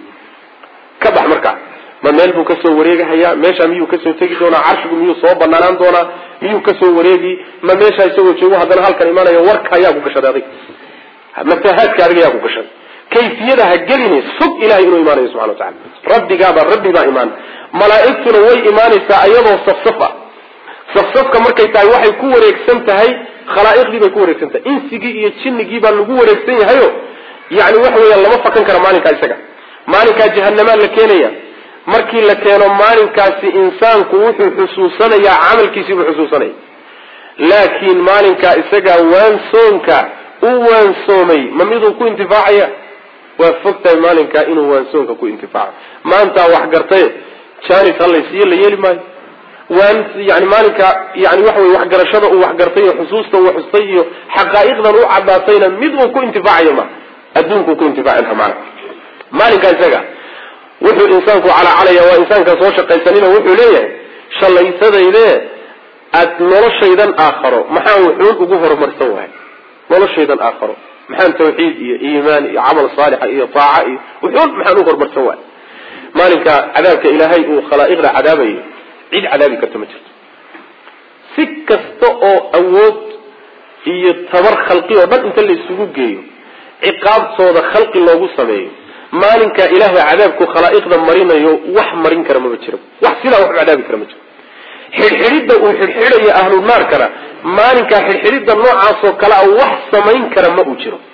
ka bax markaa ma meel buu kasoo wareegahayaa meesha miyuu kasoo tegi doonaa carshigu miyuu soo banaanaan doonaa miyuu kasoo wareegi ma meesha isagoo joogo haddana halkan imaanaya warka ayaa ku gashaday adig maftahaadka adiga ayaa ku gashaday kayfiyada ha gelini sug ilahay inuu imaanayo subxana wa tacala rabbigaaba rabbi baa imaan malaa'igtuna way imaanaysaa iyadoo safsaf ah safsafka markay tahay waxay ku wareegsan tahay khalaa'iqdii bay ku wareegsan tahay insigii iyo jinnigii baa lagu wareegsan yahayo yani waxa weeya lama fakan kara maalinkaa isaga maalinkaa jahanamaa la keenaya markii la keeno maalinkaasi insaanku wuxuu xusuusanayaa camalkiisii buu xusuusanaya laakiin maalinkaa isagaa waansoonka u waansoomay ma miduu ku intifaacaya waa fog tahay maalinkaa inuu waansoonka ku intifaaco maantaa wax gartaye janis halaysiiyo la yeeli maayo waan yani maalinka yani waxa wey waxgarashada uu waxgartay iyo xusuusta uu xustay iyo xaqaa'iqdan u cadaatayna mid uu ku intifaacayo ma adduunkuu ku intifaaci laha maana maalinkaa isaga wuxuu insaanku calacalaya waa insaanka soo shaqaysanina wuxuu leeyahay shalaysadayde aad noloshaydan aakharo maxaan wuxuun ugu horumarsan wahay noloshaydan aakharo maxaan tawxiid iyo iimaan iyo camal saalixa iyo taaca iyo wuxuun maxaan u horumarsan wahay maalinka cadaabka ilaahay uu khalaa'iqda cadaabayo cid cadaabi karta ma jirto si kasta oo awood iyo tabar khalqi oo dhan inta la isugu geeyo ciqaabtooda khalqi loogu sameeyo maalinkaa ilaahay cadaabku khalaa'iqda marinayo wax marin kara maba jiro wax sidaa wax u cadaabi kara ma jiro xidhxidhidda uu xidhxidhayo ahlu naarkana maalinkaa xidhxidhidda noocaasoo kale a wax samayn kara ma uu jiro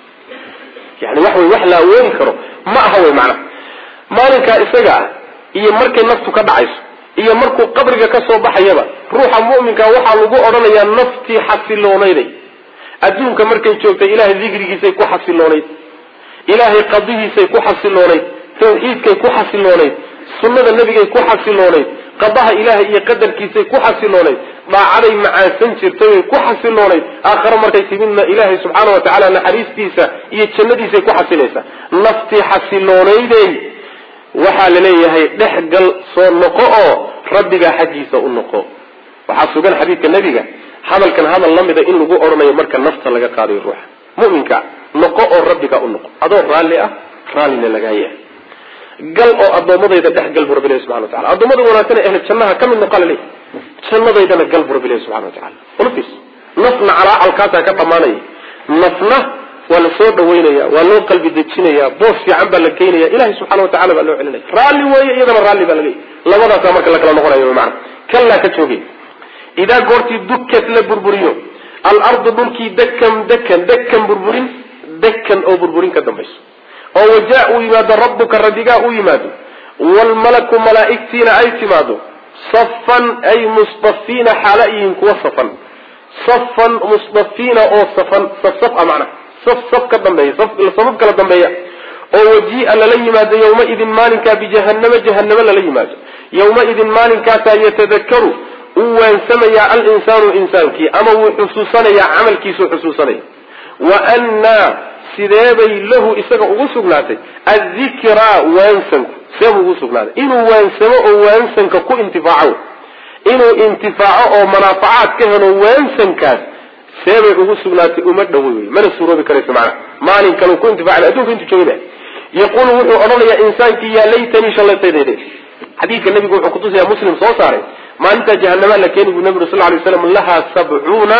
yani wax wey wax la awoodi karo ma aha wey macnaha maalinkaa isaga ah iyo markay naftu ka dhacayso iyo markuu qabriga ka soo baxayaba ruuxa mu'minka waxaa lagu odhanayaa naftii xasiloonayd adduunka markay joogtay ilahay dikrigiisay ku xasiloonayd ilaahay qadihiisay ku xasiloonayd tawxiidkay ku xasiloonayd sunnada nebigay ku xasiloonayd qadaha ilaahay iyo qadarkiisay ku xasiloonayd dhaacaday macaansan jirtay way ku xasiloonayd aakhare markay timidna ilaahay subxaana wa tacaala naxariistiisa iyo jannadiisay ku xasilaysaa naftii xasiloonaydey waxaa la leeyahay dhex gal soo noqo oo rabbigaa xaggiisa u noqo waxaa sugan xadiidka nebiga hadalkan hadal la mida in lagu odhanayo marka nafta laga qaadayo ruuxa mu'minka noqo oo rabbiga u noqo adoo raalli ah raallina lagaa yahay gal oo addoommadayda dhex gal bu rabbi ilahi subxana wa tacala addoommada wanaagsan ehle jannaha ka mid noqa laleeyahy jannadaydana gal bu rabbi ilahi subxana wa tacala ulfiis nafna calaacalkaasaa ka dhammaanaya nafna waa la soo dhawaynaya waa loo qalbi dejinaya boos fiican baa la geynaya ilahay subxana wa tacala baa loo celinaya raalli weeye iyadana raalli baa laga labadaasaa marka la kala noqonayo maana kallaa ka joogay idaa goortii dukat la burburiyo alardu dhulkii dakan dakan dakan burburin dakan oo burburin ka dambayso oo wajaa uu yimaado rabbuka rabbigaa u yimaado waalmalaku malaa'igtiina ay timaado safan ay mustafiina xaala yihiin kuwa safan safan mustafiina oo safan safsaf a macna saf saf ka dambeeya safaf kala dambeeya oo wajii'a lala yimaado yawmaidin maalinkaa bijahanama jahanamo lala yimaado yawmaidin maalinkaasaa yatadakaru uu waansamayaa alinsaanu insaankii ama wuu xusuusanayaa camalkiisuu xusuusanaya wa annaa sideebay lahu isaga ugu sugnaatay addikraa waansanku seebuu ugu sugnaaday inuu waansamo oo waansanka ku intifaaco inuu intifaaco oo manaafacaad ka helo waansankaas seebay ugu sugnaatay uma dhowo wey mana suuroobi karayso macnaha maalin kale ku intifaaca adduunka intuu joogay yaquulu wuxuu odhanayaa insaankii yaa laytanii shalaytaydeede xadiidka nabigu wuxuu kutusayaa muslim soo saaray maalintaa jahanamaa la keeni buu nabi ur sal lay slam lahaa sabcuuna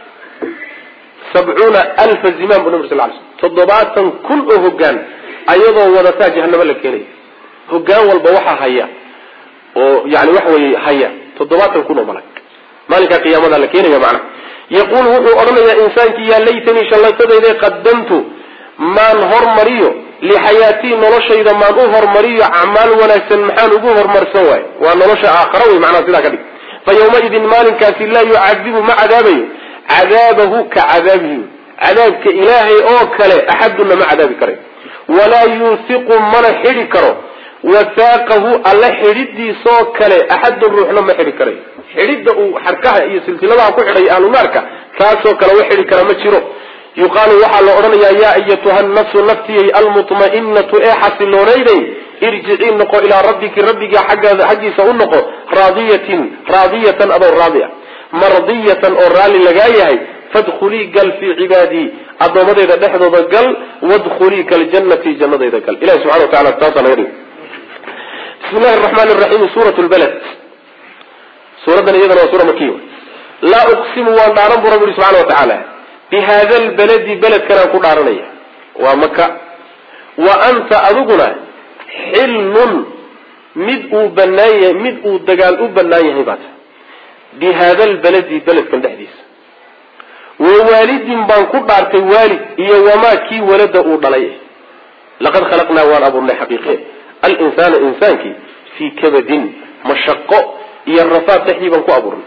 sabcuuna alfa zimaan bu nabi sal lay slm toddobaatan kun oo hogaan ayadoo wadataa jahanamo la keenaya hogaan walba waxaa haya oo yani waxa weye haya toddobaatan kun oo malag maalinkaa qiyaamada la keenaya macnaha yaquulu wuxuu odhanayaa insaankii yaa laytanii shallaytadayde qadamtu maan hormariyo lixayaatii noloshayda maan u hormariyo acmaal wanaagsan maxaan ugu horumarsan waay waa nolosha aakhara wey macnaha sidaa ka dhig fa yawmaidin maalinkaasi laa yucadibu ma cadaabayo cadaabahu ka cadaabihi cadaabka ilaahay oo kale axaduna ma cadaabi karay walaa yuusiqu mana xidhi karo wasaaqahu alla xidhidiisoo kale axadun ruuxna ma xidhi karay xidhidda uu xarkaha iyo silsiladaha ku xidhay ahlunaarka kaasoo kale wax xidhi kara ma jiro yuqaalu waxaa la odhanayaa yaa ayatuha nafsu naftiyay almutma'inatu ee xasiloonaydey irjicii noqo ilaa rabbiki rabbiga xaggaada xaggiisa u noqo raadiyatin raadiyatan adoo raadi a mardiyatan oo raalli lagaa yahay fadkhulii gal fii cibaadii addoommadeyda dhexdooda gal wadkhulii kaljannati jannadayda gal ilahi subxana wa tacala taasaa naga dhig bismi llahi araxmaani raxiim suurat lbalad suuraddan iyadana waa suura makiya laa uqsimu waan dhaaran bu rabbi ihi subxana wa tacaala bihada lbaladi beledkanaan ku dhaaranaya waa maka wa anta adiguna xillun mid uu banaan yahay mid uu dagaal u banaan yahay baa ta bi hada lbaladi beledkan dhexdiisa wa waalidin baan ku dhaartay waalid iyo wamaa kii walada uu dhalay laqad khalaqnaa waan abuurnay xaqiiqe alinsaana insaankii fii kabadin mashaqo iyo rafaad dhexdii baan ku abuurnay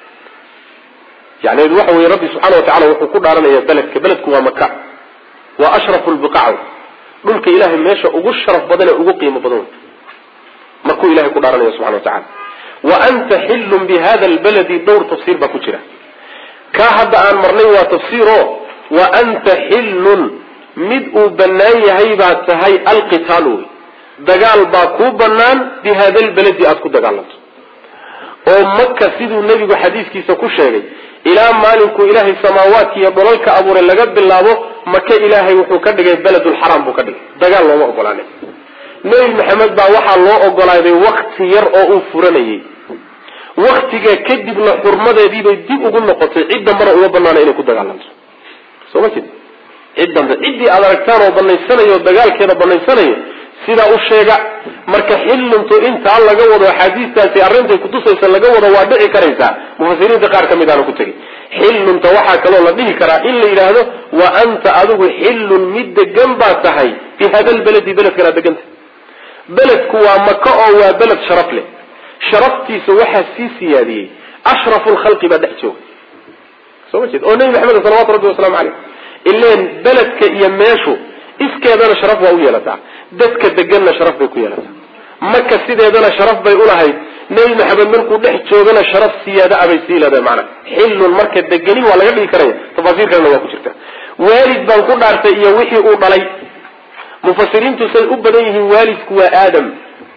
yani waxa weye rabbi subxaana watacala wuxuu ku dhaaranaya beledka beledku waa maka waa ashrafu lbiqac dhulka ilahay meesha ugu sharaf badan ee ugu qiimo badan markuu ilahay ku dhaaranaya subxana watacala wa anta xillun bi hada lbaladi dhowr tafsiir baa ku jira kaa hadda aan marnay waa tafsiiro wa anta xillun mid uu banaan yahay baa tahay alqitaal wey dagaal baa kuu banaan bi hada lbaladi aada ku dagaalanto oo maka siduu nebigu xadiiskiisa ku sheegay ilaa maalinkuu ilaahay samaawaadka iyo dholalka abuuray laga bilaabo maka ilaahay wuxuu ka dhigay beledulxaraam buu ka dhigay dagaal looma ogolaanay nebi maxamed baa waxaa loo ogolaaday wakti yar oo uu furanayay waktiga kadibna xurmadeediibay dib ugu noqotay cid dambana uma banaana inay ku dagaalanto soo ma jeed cid dambe ciddii aad aragtaan oo banaysanayo dagaalkeeda banaysanayo sidaa u sheega marka xilluntu intaa laga wado axaadiistaasi arrintay kutusaysa laga wado waa dhici karaysaa mufasiriinta qaar ka mid aana ku tegay xillunta waxaa kaloo la dhihi karaa in la yidhaahdo wa anta adigu xillun mid degan baa tahay bi hada lbaladi beledkan aad deganta beledku waa maka oo waa beled sharaf leh sharaftiisa waxaa sii siyaadiyey ashrafu lkhalqi baa dhex jooga soo ma jeed oo nebi maxamed salawatu rabbi wasalaamu caleyh ileen beledka iyo meeshu iskeedana sharaf waa u yeelataa dadka deganna sharaf bay ku yeelataa maka sideedana sharaf bay ulahayd nebi maxamed markuu dhex joogana sharaf siyaada abay sii leedahay macana xillun marka degani waa laga dhigi karaya tafaasiir kalena waa ku jirta waalid baan ku dhaartay iyo wixii uu dhalay mufasiriintu say u badan yihiin waalidku waa aadam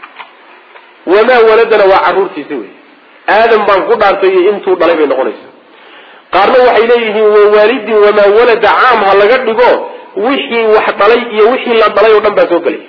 wamaa waladana waa caruurtiisi wey aadam baan ku dhaartay iyo intuu dhalay bay noqonaysa qaarna waxay leeyihiin wa waalidin wamaa walada caam ha laga dhigo wixii wax dhalay iyo wixii la dhalay oo dhan baa soo gelay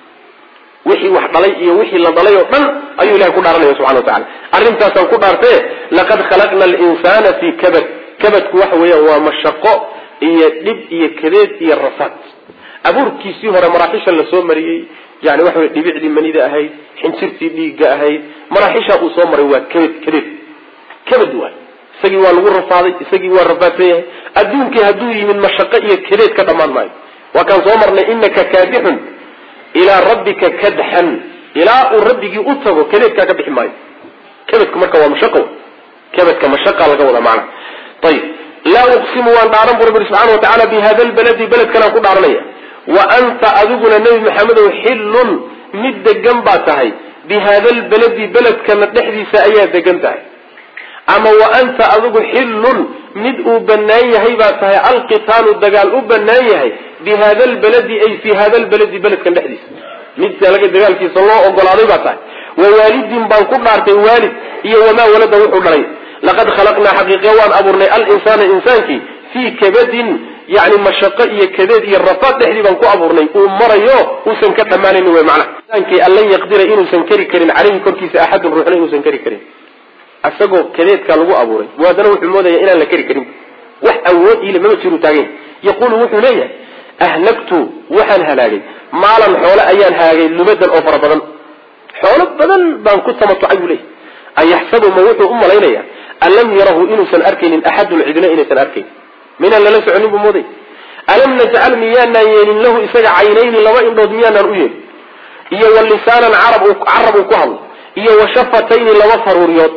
wixii wax dhalay iyo wixii la dhalay oo dhan ayuu ilahay ku dhaaranaya subxana wa tacala arrintaasaan ku dhaartee laqad khalaqna alinsana fii kabad kabadku waxa weeyaan waa mashaqo iyo dhib iyo kadeed iyo rafaad abuurkiisii hore maraaxisha la soo mariyey yani waxa wey dhibicdii manida ahayd xinjirtii dhiigga ahayd maraaxisha uu soo maray waa kabad kadeed kabad waay isagii waa lagu rafaaday isagii waa rafaadsan yahay adduunkii hadduu yimid mashaqo iyo kadeed ka dhammaan maayo waa kaan soo marnay inaka kaadixun ilaa rabbika kadxan ilaa uu rabbigii u tago kadeedkaa ka bixi maayo kabadku marka waa mashaqo kabadka mashaqa laga wada macna ayib laa uqsimu waan dhaaran bu rabbi subxana wa tacala bi hada lbaladi beledkanaan ku dhaaranaya wa anta adiguna nebi maxamedow xillun mid degan baa tahay bi hada lbaladi beledkana dhexdiisa ayaa degan tahay ama wa anta adigu xillun mid uu banaan yahay baa tahay alqitaalu dagaal u banaan yahay bi hada lbaladi ay fi hada lbaladi beledkan dhexdiisa mid laga dagaalkiisa loo ogolaaday baa tahay wa waalidin baan ku dhaartay waalid iyo wamaa walada wuxuu dhalay laqad khalaqnaa xaqiiqe waan abuurnay alinsaana insaankii fii kabadin yani mashaqo iyo kadeed iyo rafaad dhexdii baan ku abuurnay uu marayo uusan ka dhammaanayn wy macna insaankii an lan yaqdira inuusan keri karin caleyhi korkiisa axadun ruuxna inuusan keri karin isagoo kadeedkaa lagu abuuray haddana wuxuu moodaya inaan la keri karin wax awood ile mama jiru taagay yaqulu wuxuu leeyahay ahlagtu waxaan halaagay maalan xoole ayaan halaagay lumadan oo fara badan xoolo badan baan ku tamatucay buu leeyahy ayaxsabu ma wuxuu u malaynaya an lam yarahu inuusan arkaynin axadun cidina inaysan arkayn minaan lala soconin buu mooday alam najcal miyaanaan yeelin lahu isaga caynayni laba indhood miyaanaan u yeelin iyo wa lisaanan carab uu ku hadlo iyo wa shafatayni laba faruuriyood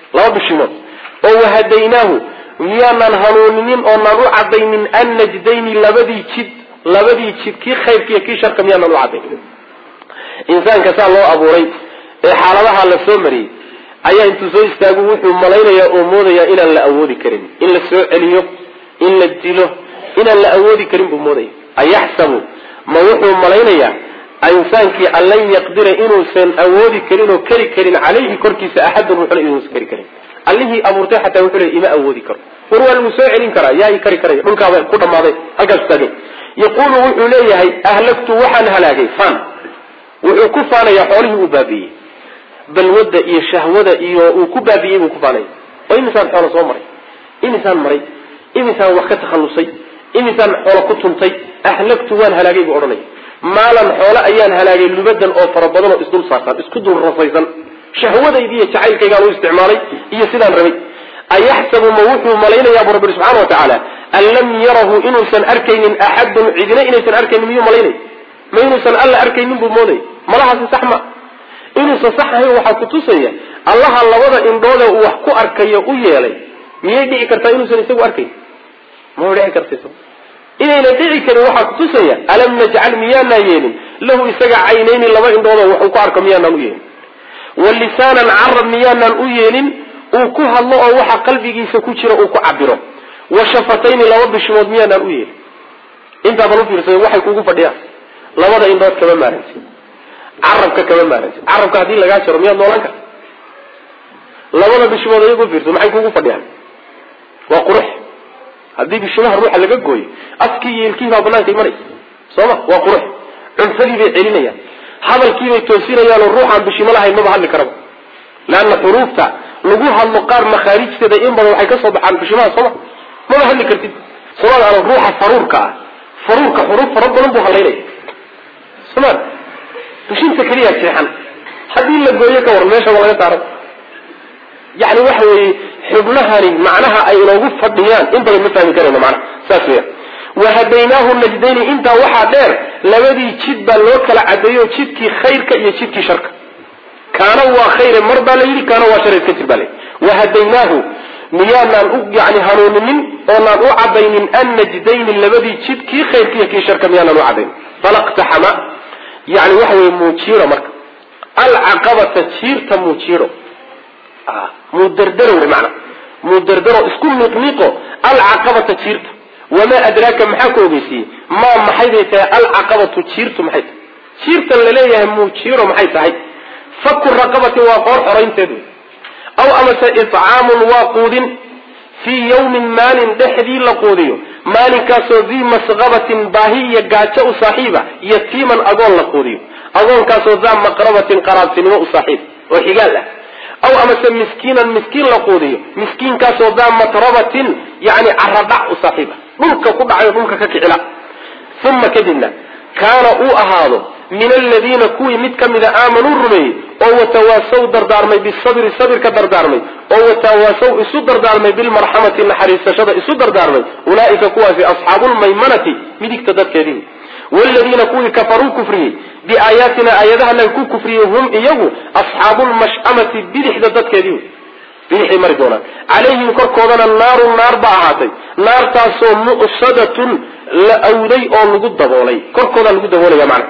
laba bishimood oo wahadaynaahu miyaanaan hanuuninin oonaan u cadaynin annajdayni labadii jid labadii jid kii khayrka iyo kii sharka miyaanaan u cadaynin insaanka saa loo abuuray ee xaaladaha la soo mariyey ayaa intuu soo istaagu wuxuu malaynayaa oo moodayaa inaan la awoodi karin in la soo celiyo in la dilo inaan la awoodi karin buu moodaya ayaxsabu ma wuxuu malaynayaa insaankii an lan yaqdira inuusan awoodi karin oo keri karin calayhi korkiisa axadun wuxuna inuusan keri karin allihii abuurtay xataa wuxuu leey ima awoodi karo war waa lagu soo celin karaa yaa i kari karaya dhulkaaba ku dhammaaday halkaas taagay yaquulu wuxuu leeyahay ahlagtu waxaan halaagay fan wuxuu ku faanayaa xoolihii uu baabiiyey balwadda iyo shahwada iyo uu ku baabiiyey buu ku faanaya oo imisaan xoolo soo maray imisaan maray imisaan wax ka takhallusay imisaan xoolo ku tuntay ahlagtu waan halaagay buu odhanaya maalan xoolo ayaan halaagay lubadan oo fara badan oo isdul saarsan isku dul rafaysan shahwadaydi iyo jacaylkaygaan u isticmaalay iyo sidaan rabay ayaxsabu ma wuxuu malaynayaa bu rabbi subxana wa tacaala an lam yarahu inuusan arkaynin axadun cidina inaysan arkaynin miyuu malaynay ma inuusan alla arkaynin buu moodaya malahaasi sax ma inuusan sax ahayn waxaa kutusaya allaha labada indhoode uu wax ku arkayo u yeelay miyay dhici kartaa inuusan isagu arkayn ma dhici karta inayna dhici karin waxaa kutusaya alam najcal miyaanaan yeelin lahu isaga caynayni laba indhoodoo wax uu ku arko miyaanaan u yeelin wa lisaanan carab miyaanaan u yeelin uu ku hadlo oo waxa qalbigiisa ku jira uu ku cabiro wa shafatayni laba bishimood miyaanaan u yeelin intaadan ufiirsada waxay kugu fadhiyaan labada indhood kama maarantid carabka kama maarantid carabka haddii lagaa jaro miyaad noolaan karta labada bishimood ayagu ufiirso maxay kugu fadhiyaan waa qurux haddii bishimaha ruuxa laga gooyo afkii iyo ilkihii baa banaanka imanaysa sooma waa qurux cuntadii bay celinayaan hadalkiibay toosinayaan oo ruuxaan bishimo lahayn maba hadli karaba leanna xuruufta lagu hadlo qaar makhaarijteeda in badan waxay kasoo baxaan bishimaha sooma maba hadli kartid somaad ana ruuxa faruurka ah faruurka xuruuf fara badan buu hadlaynaya somaad bishinta keliya jeexan haddii la gooyo ka waran meeshaba laga saaro yani waxa weeye xubnahani macnaha ay inoogu fadhiyaan in badan ma fahmi karayno macnaha saas weya wahadaynaahu najdayni intaa waxaa dheer labadii jid baa loo kala cadeeyo jidkii khayrka iyo jidkii sharka kaana waa khayre mar baa la yidhi kaana waa shar iska jir baa layidhi wahadaynaahu miyaanaan u yani hanuuninin oonaan u cadaynin annajdayni labadii jid kii khayrka iyo kii sharka miyaanaan u cadaynin falaqtaxama yani waxa weye muujiiro marka alcaqabata jiirta muujiiro mudardaro mana mudardaro isku miiqmiiqo alcaqabata jiirta wamaa adraaka maxaa ku ogeysiiyey maa maxay bay tahay alcaqabatu jiirtu maxay tahay jiirtan laleeyahay muujiiro maxay tahay faku raqabatin waa qoor xoraynteed wey aw amase icaamun waa quudin fii yawmin maalin dhexdii la quudiyo maalinkaasoo dii masqabatin baahi iyo gaajo u saaxiiba yatiiman agoon la quudiyo agoonkaasoo daa maqrabatin qaraabtinimo u saaxiib oo xigaal ah aw amase miskiinan miskiin la quudiyo miskiinkaasoo daa matrabatin yani caradhac u saaxiiba dhulka ku dhacayo dhulka ka kicila uma kadibna kaana uu ahaado min aladiina kuwii mid ka mida aamanuu rumeeyey oo watawaasaw dardaarmay bisabri sabirka dardaarmay oo watawaasaw isu dardaarmay bilmarxamati naxariisashada isu dardaarmay ulaaika kuwaasi asxaabulmaymanati midigta dadkeedii wladiina kuwii kafaruu kufriyey biaayaatina aayadahanan ku kufriyey hum iyagu asxaabulmash'amati bidixda dadkeedii bidixay mari doonaan calayhim korkoodana naarun naar ba ahaatay naartaasoo mu'sadatun la awday oo lagu daboolay korkoodaa lagu daboolaya macna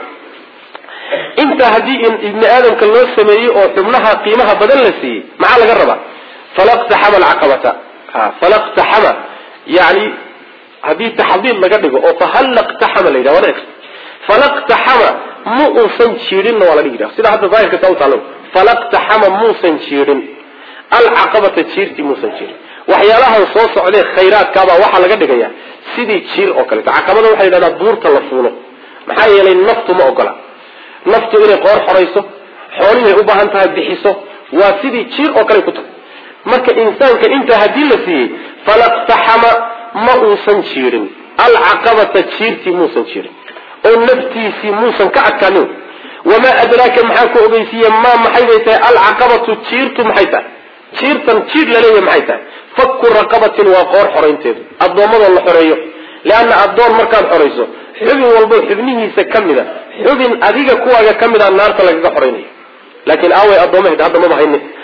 intaa haddii ibni aadamka loo sameeyey oo xubnaha qiimaha badan la siiyey maxaa laga rabaa falaqtaxama alcaqabata falaqtaxama yani haddii taxdiid laga dhigo oo fahallaqtaxama la yidhah wada falaqtaxama ma uusan jiidhinna waa la dhigi yidhaha sida hadda daahirka saa u taalo falaqtaxama muusan jiidhin alcaqabata jiirtii muusan jiidhin waxyaalahan soo socdee khayraadkaabaa waxaa laga dhigaya sidii jiir oo kaleeto caqabada waxa la yidhahdaa buurta la fuulo maxaa yeelay naftu ma ogola naftu inay qoor xorayso xoolihay u baahan tahay bixiso waa sidii jiir oo kale ku tahay marka insaanka intaa haddii la siiyey falaqtaxama ma uusan jiirin alcaqabata jiirtii muusan jiirin oo naftiisii muusan ka adkaanin wamaa adraaka maxaa ku ogeysiiye maa maxay bay tahay alcaqabatu jiirtu maxay tahay jiirtan jiir laleeyahy maxay tahay fakku raqabatin waa qoor xoraynteedu addoommadoo la xoreeyo leanna addoon markaad xorayso xubin walbo xubnihiisa ka mida xubin adiga kuwaaga ka mida naarta lagaga xoraynayo laakiin aaway addoomaheed hadda maba hayni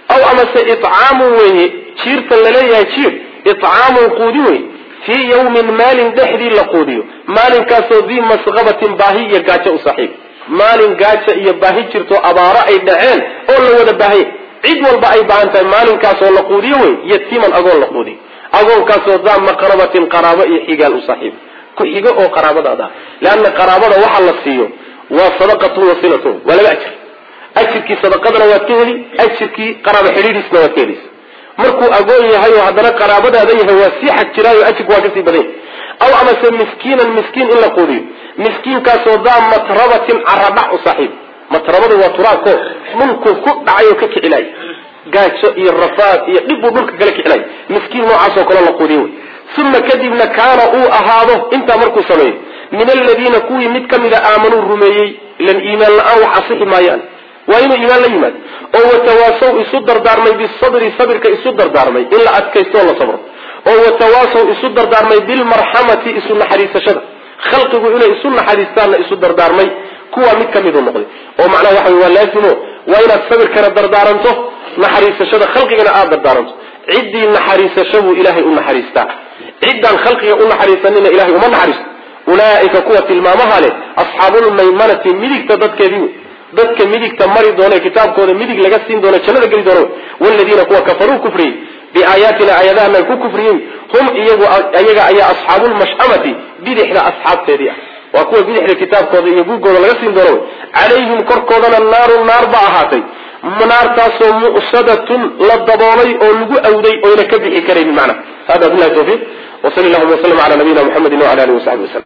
aw amase icaamun weye jiirtan laleeyahay jiir icaamun quudin wey fii yawmin maalin dhexdii la quudiyo maalinkaasoo dii masqabatin baahi iyo gaajo u saaxiib maalin gaajo iyo baahi jirto abaaro ay dhaceen oo la wada baahaya cid walba ay baahan tahay maalinkaasoo la quudiyo wey yatiiman agoon la quudiyo agoonkaasoo daa maqrabatin qaraabo iyo xigaal u saaxiib ku xigo oo qaraabadaada ah leanna qaraabada waxa la siiyo waa sadaqatun wasilatun waa laba ajir ajirkii sadaqadana waad ka heli ajirkii qaraabo xidhiidhiisna waad ka helaysa markuu agoon yahay oo haddana qaraabadaada yahay waa sii xag jiraayo ajirku waa kasii badan yahay aw amase miskiinan miskiin in la quudiyo miskiinkaasoo daa matrabatin caradhac u saaxiib matrabadu waa turaabko dhulku ku dhacay oo ka kicilay gaajo iyo rafaad iyo dhib buu dhulka kala kicilay miskiin noocaasoo kale la quudiyo wey uma kadibna kaana uu ahaado intaa markuu sameeyo min aladiina kuwii mid ka mida aamanuu rumeeyey ilan iimaan la-aan wax asixi maayaan waa inuu iimaan la yimaado oo watawaasow isu dardaarmay bisabri sabirka isu dardaarmay in la adkaysto oo la sabro oo watawaasow isu dardaarmay bilmarxamati isu naxariisashada khalqigu inay isu naxariistaanna isu dardaarmay kuwaa mid ka miduu noqday oo macnaha waxa wey waa laazimo waa inaad sabirkana dardaaranto naxariisashada khalqigana aada dardaaranto ciddii naxariisasho buu ilaahay u naxariistaa ciddaan khalqiga u naxariisanina ilahay uma naxariisto ulaaika kuwa tilmaamaha leh asxaabulmaymanati midigta dadkeedii wey dadka midigta mari doone kitaabkooda midig laga siin doono jannada geli doono waladiina kuwa kafaruu kufriyey biaayaatina aayadahanan ku kufriyey hum iyagu ayaga ayaa asxaabulmash'amati bidixda asxaabteedii ah waa kuwa bidixda kitaabkooda iyo gurgooda laga siin doono calayhim korkoodana naarun naar ba ahaatay naartaasoo mu'sadatun la daboolay oo lagu awday oyna ka bixi karaynin macna hada billahi tawfiiq وصلى اللهم وسلم على نبينا محمد وعلى اله وصحبه وسلم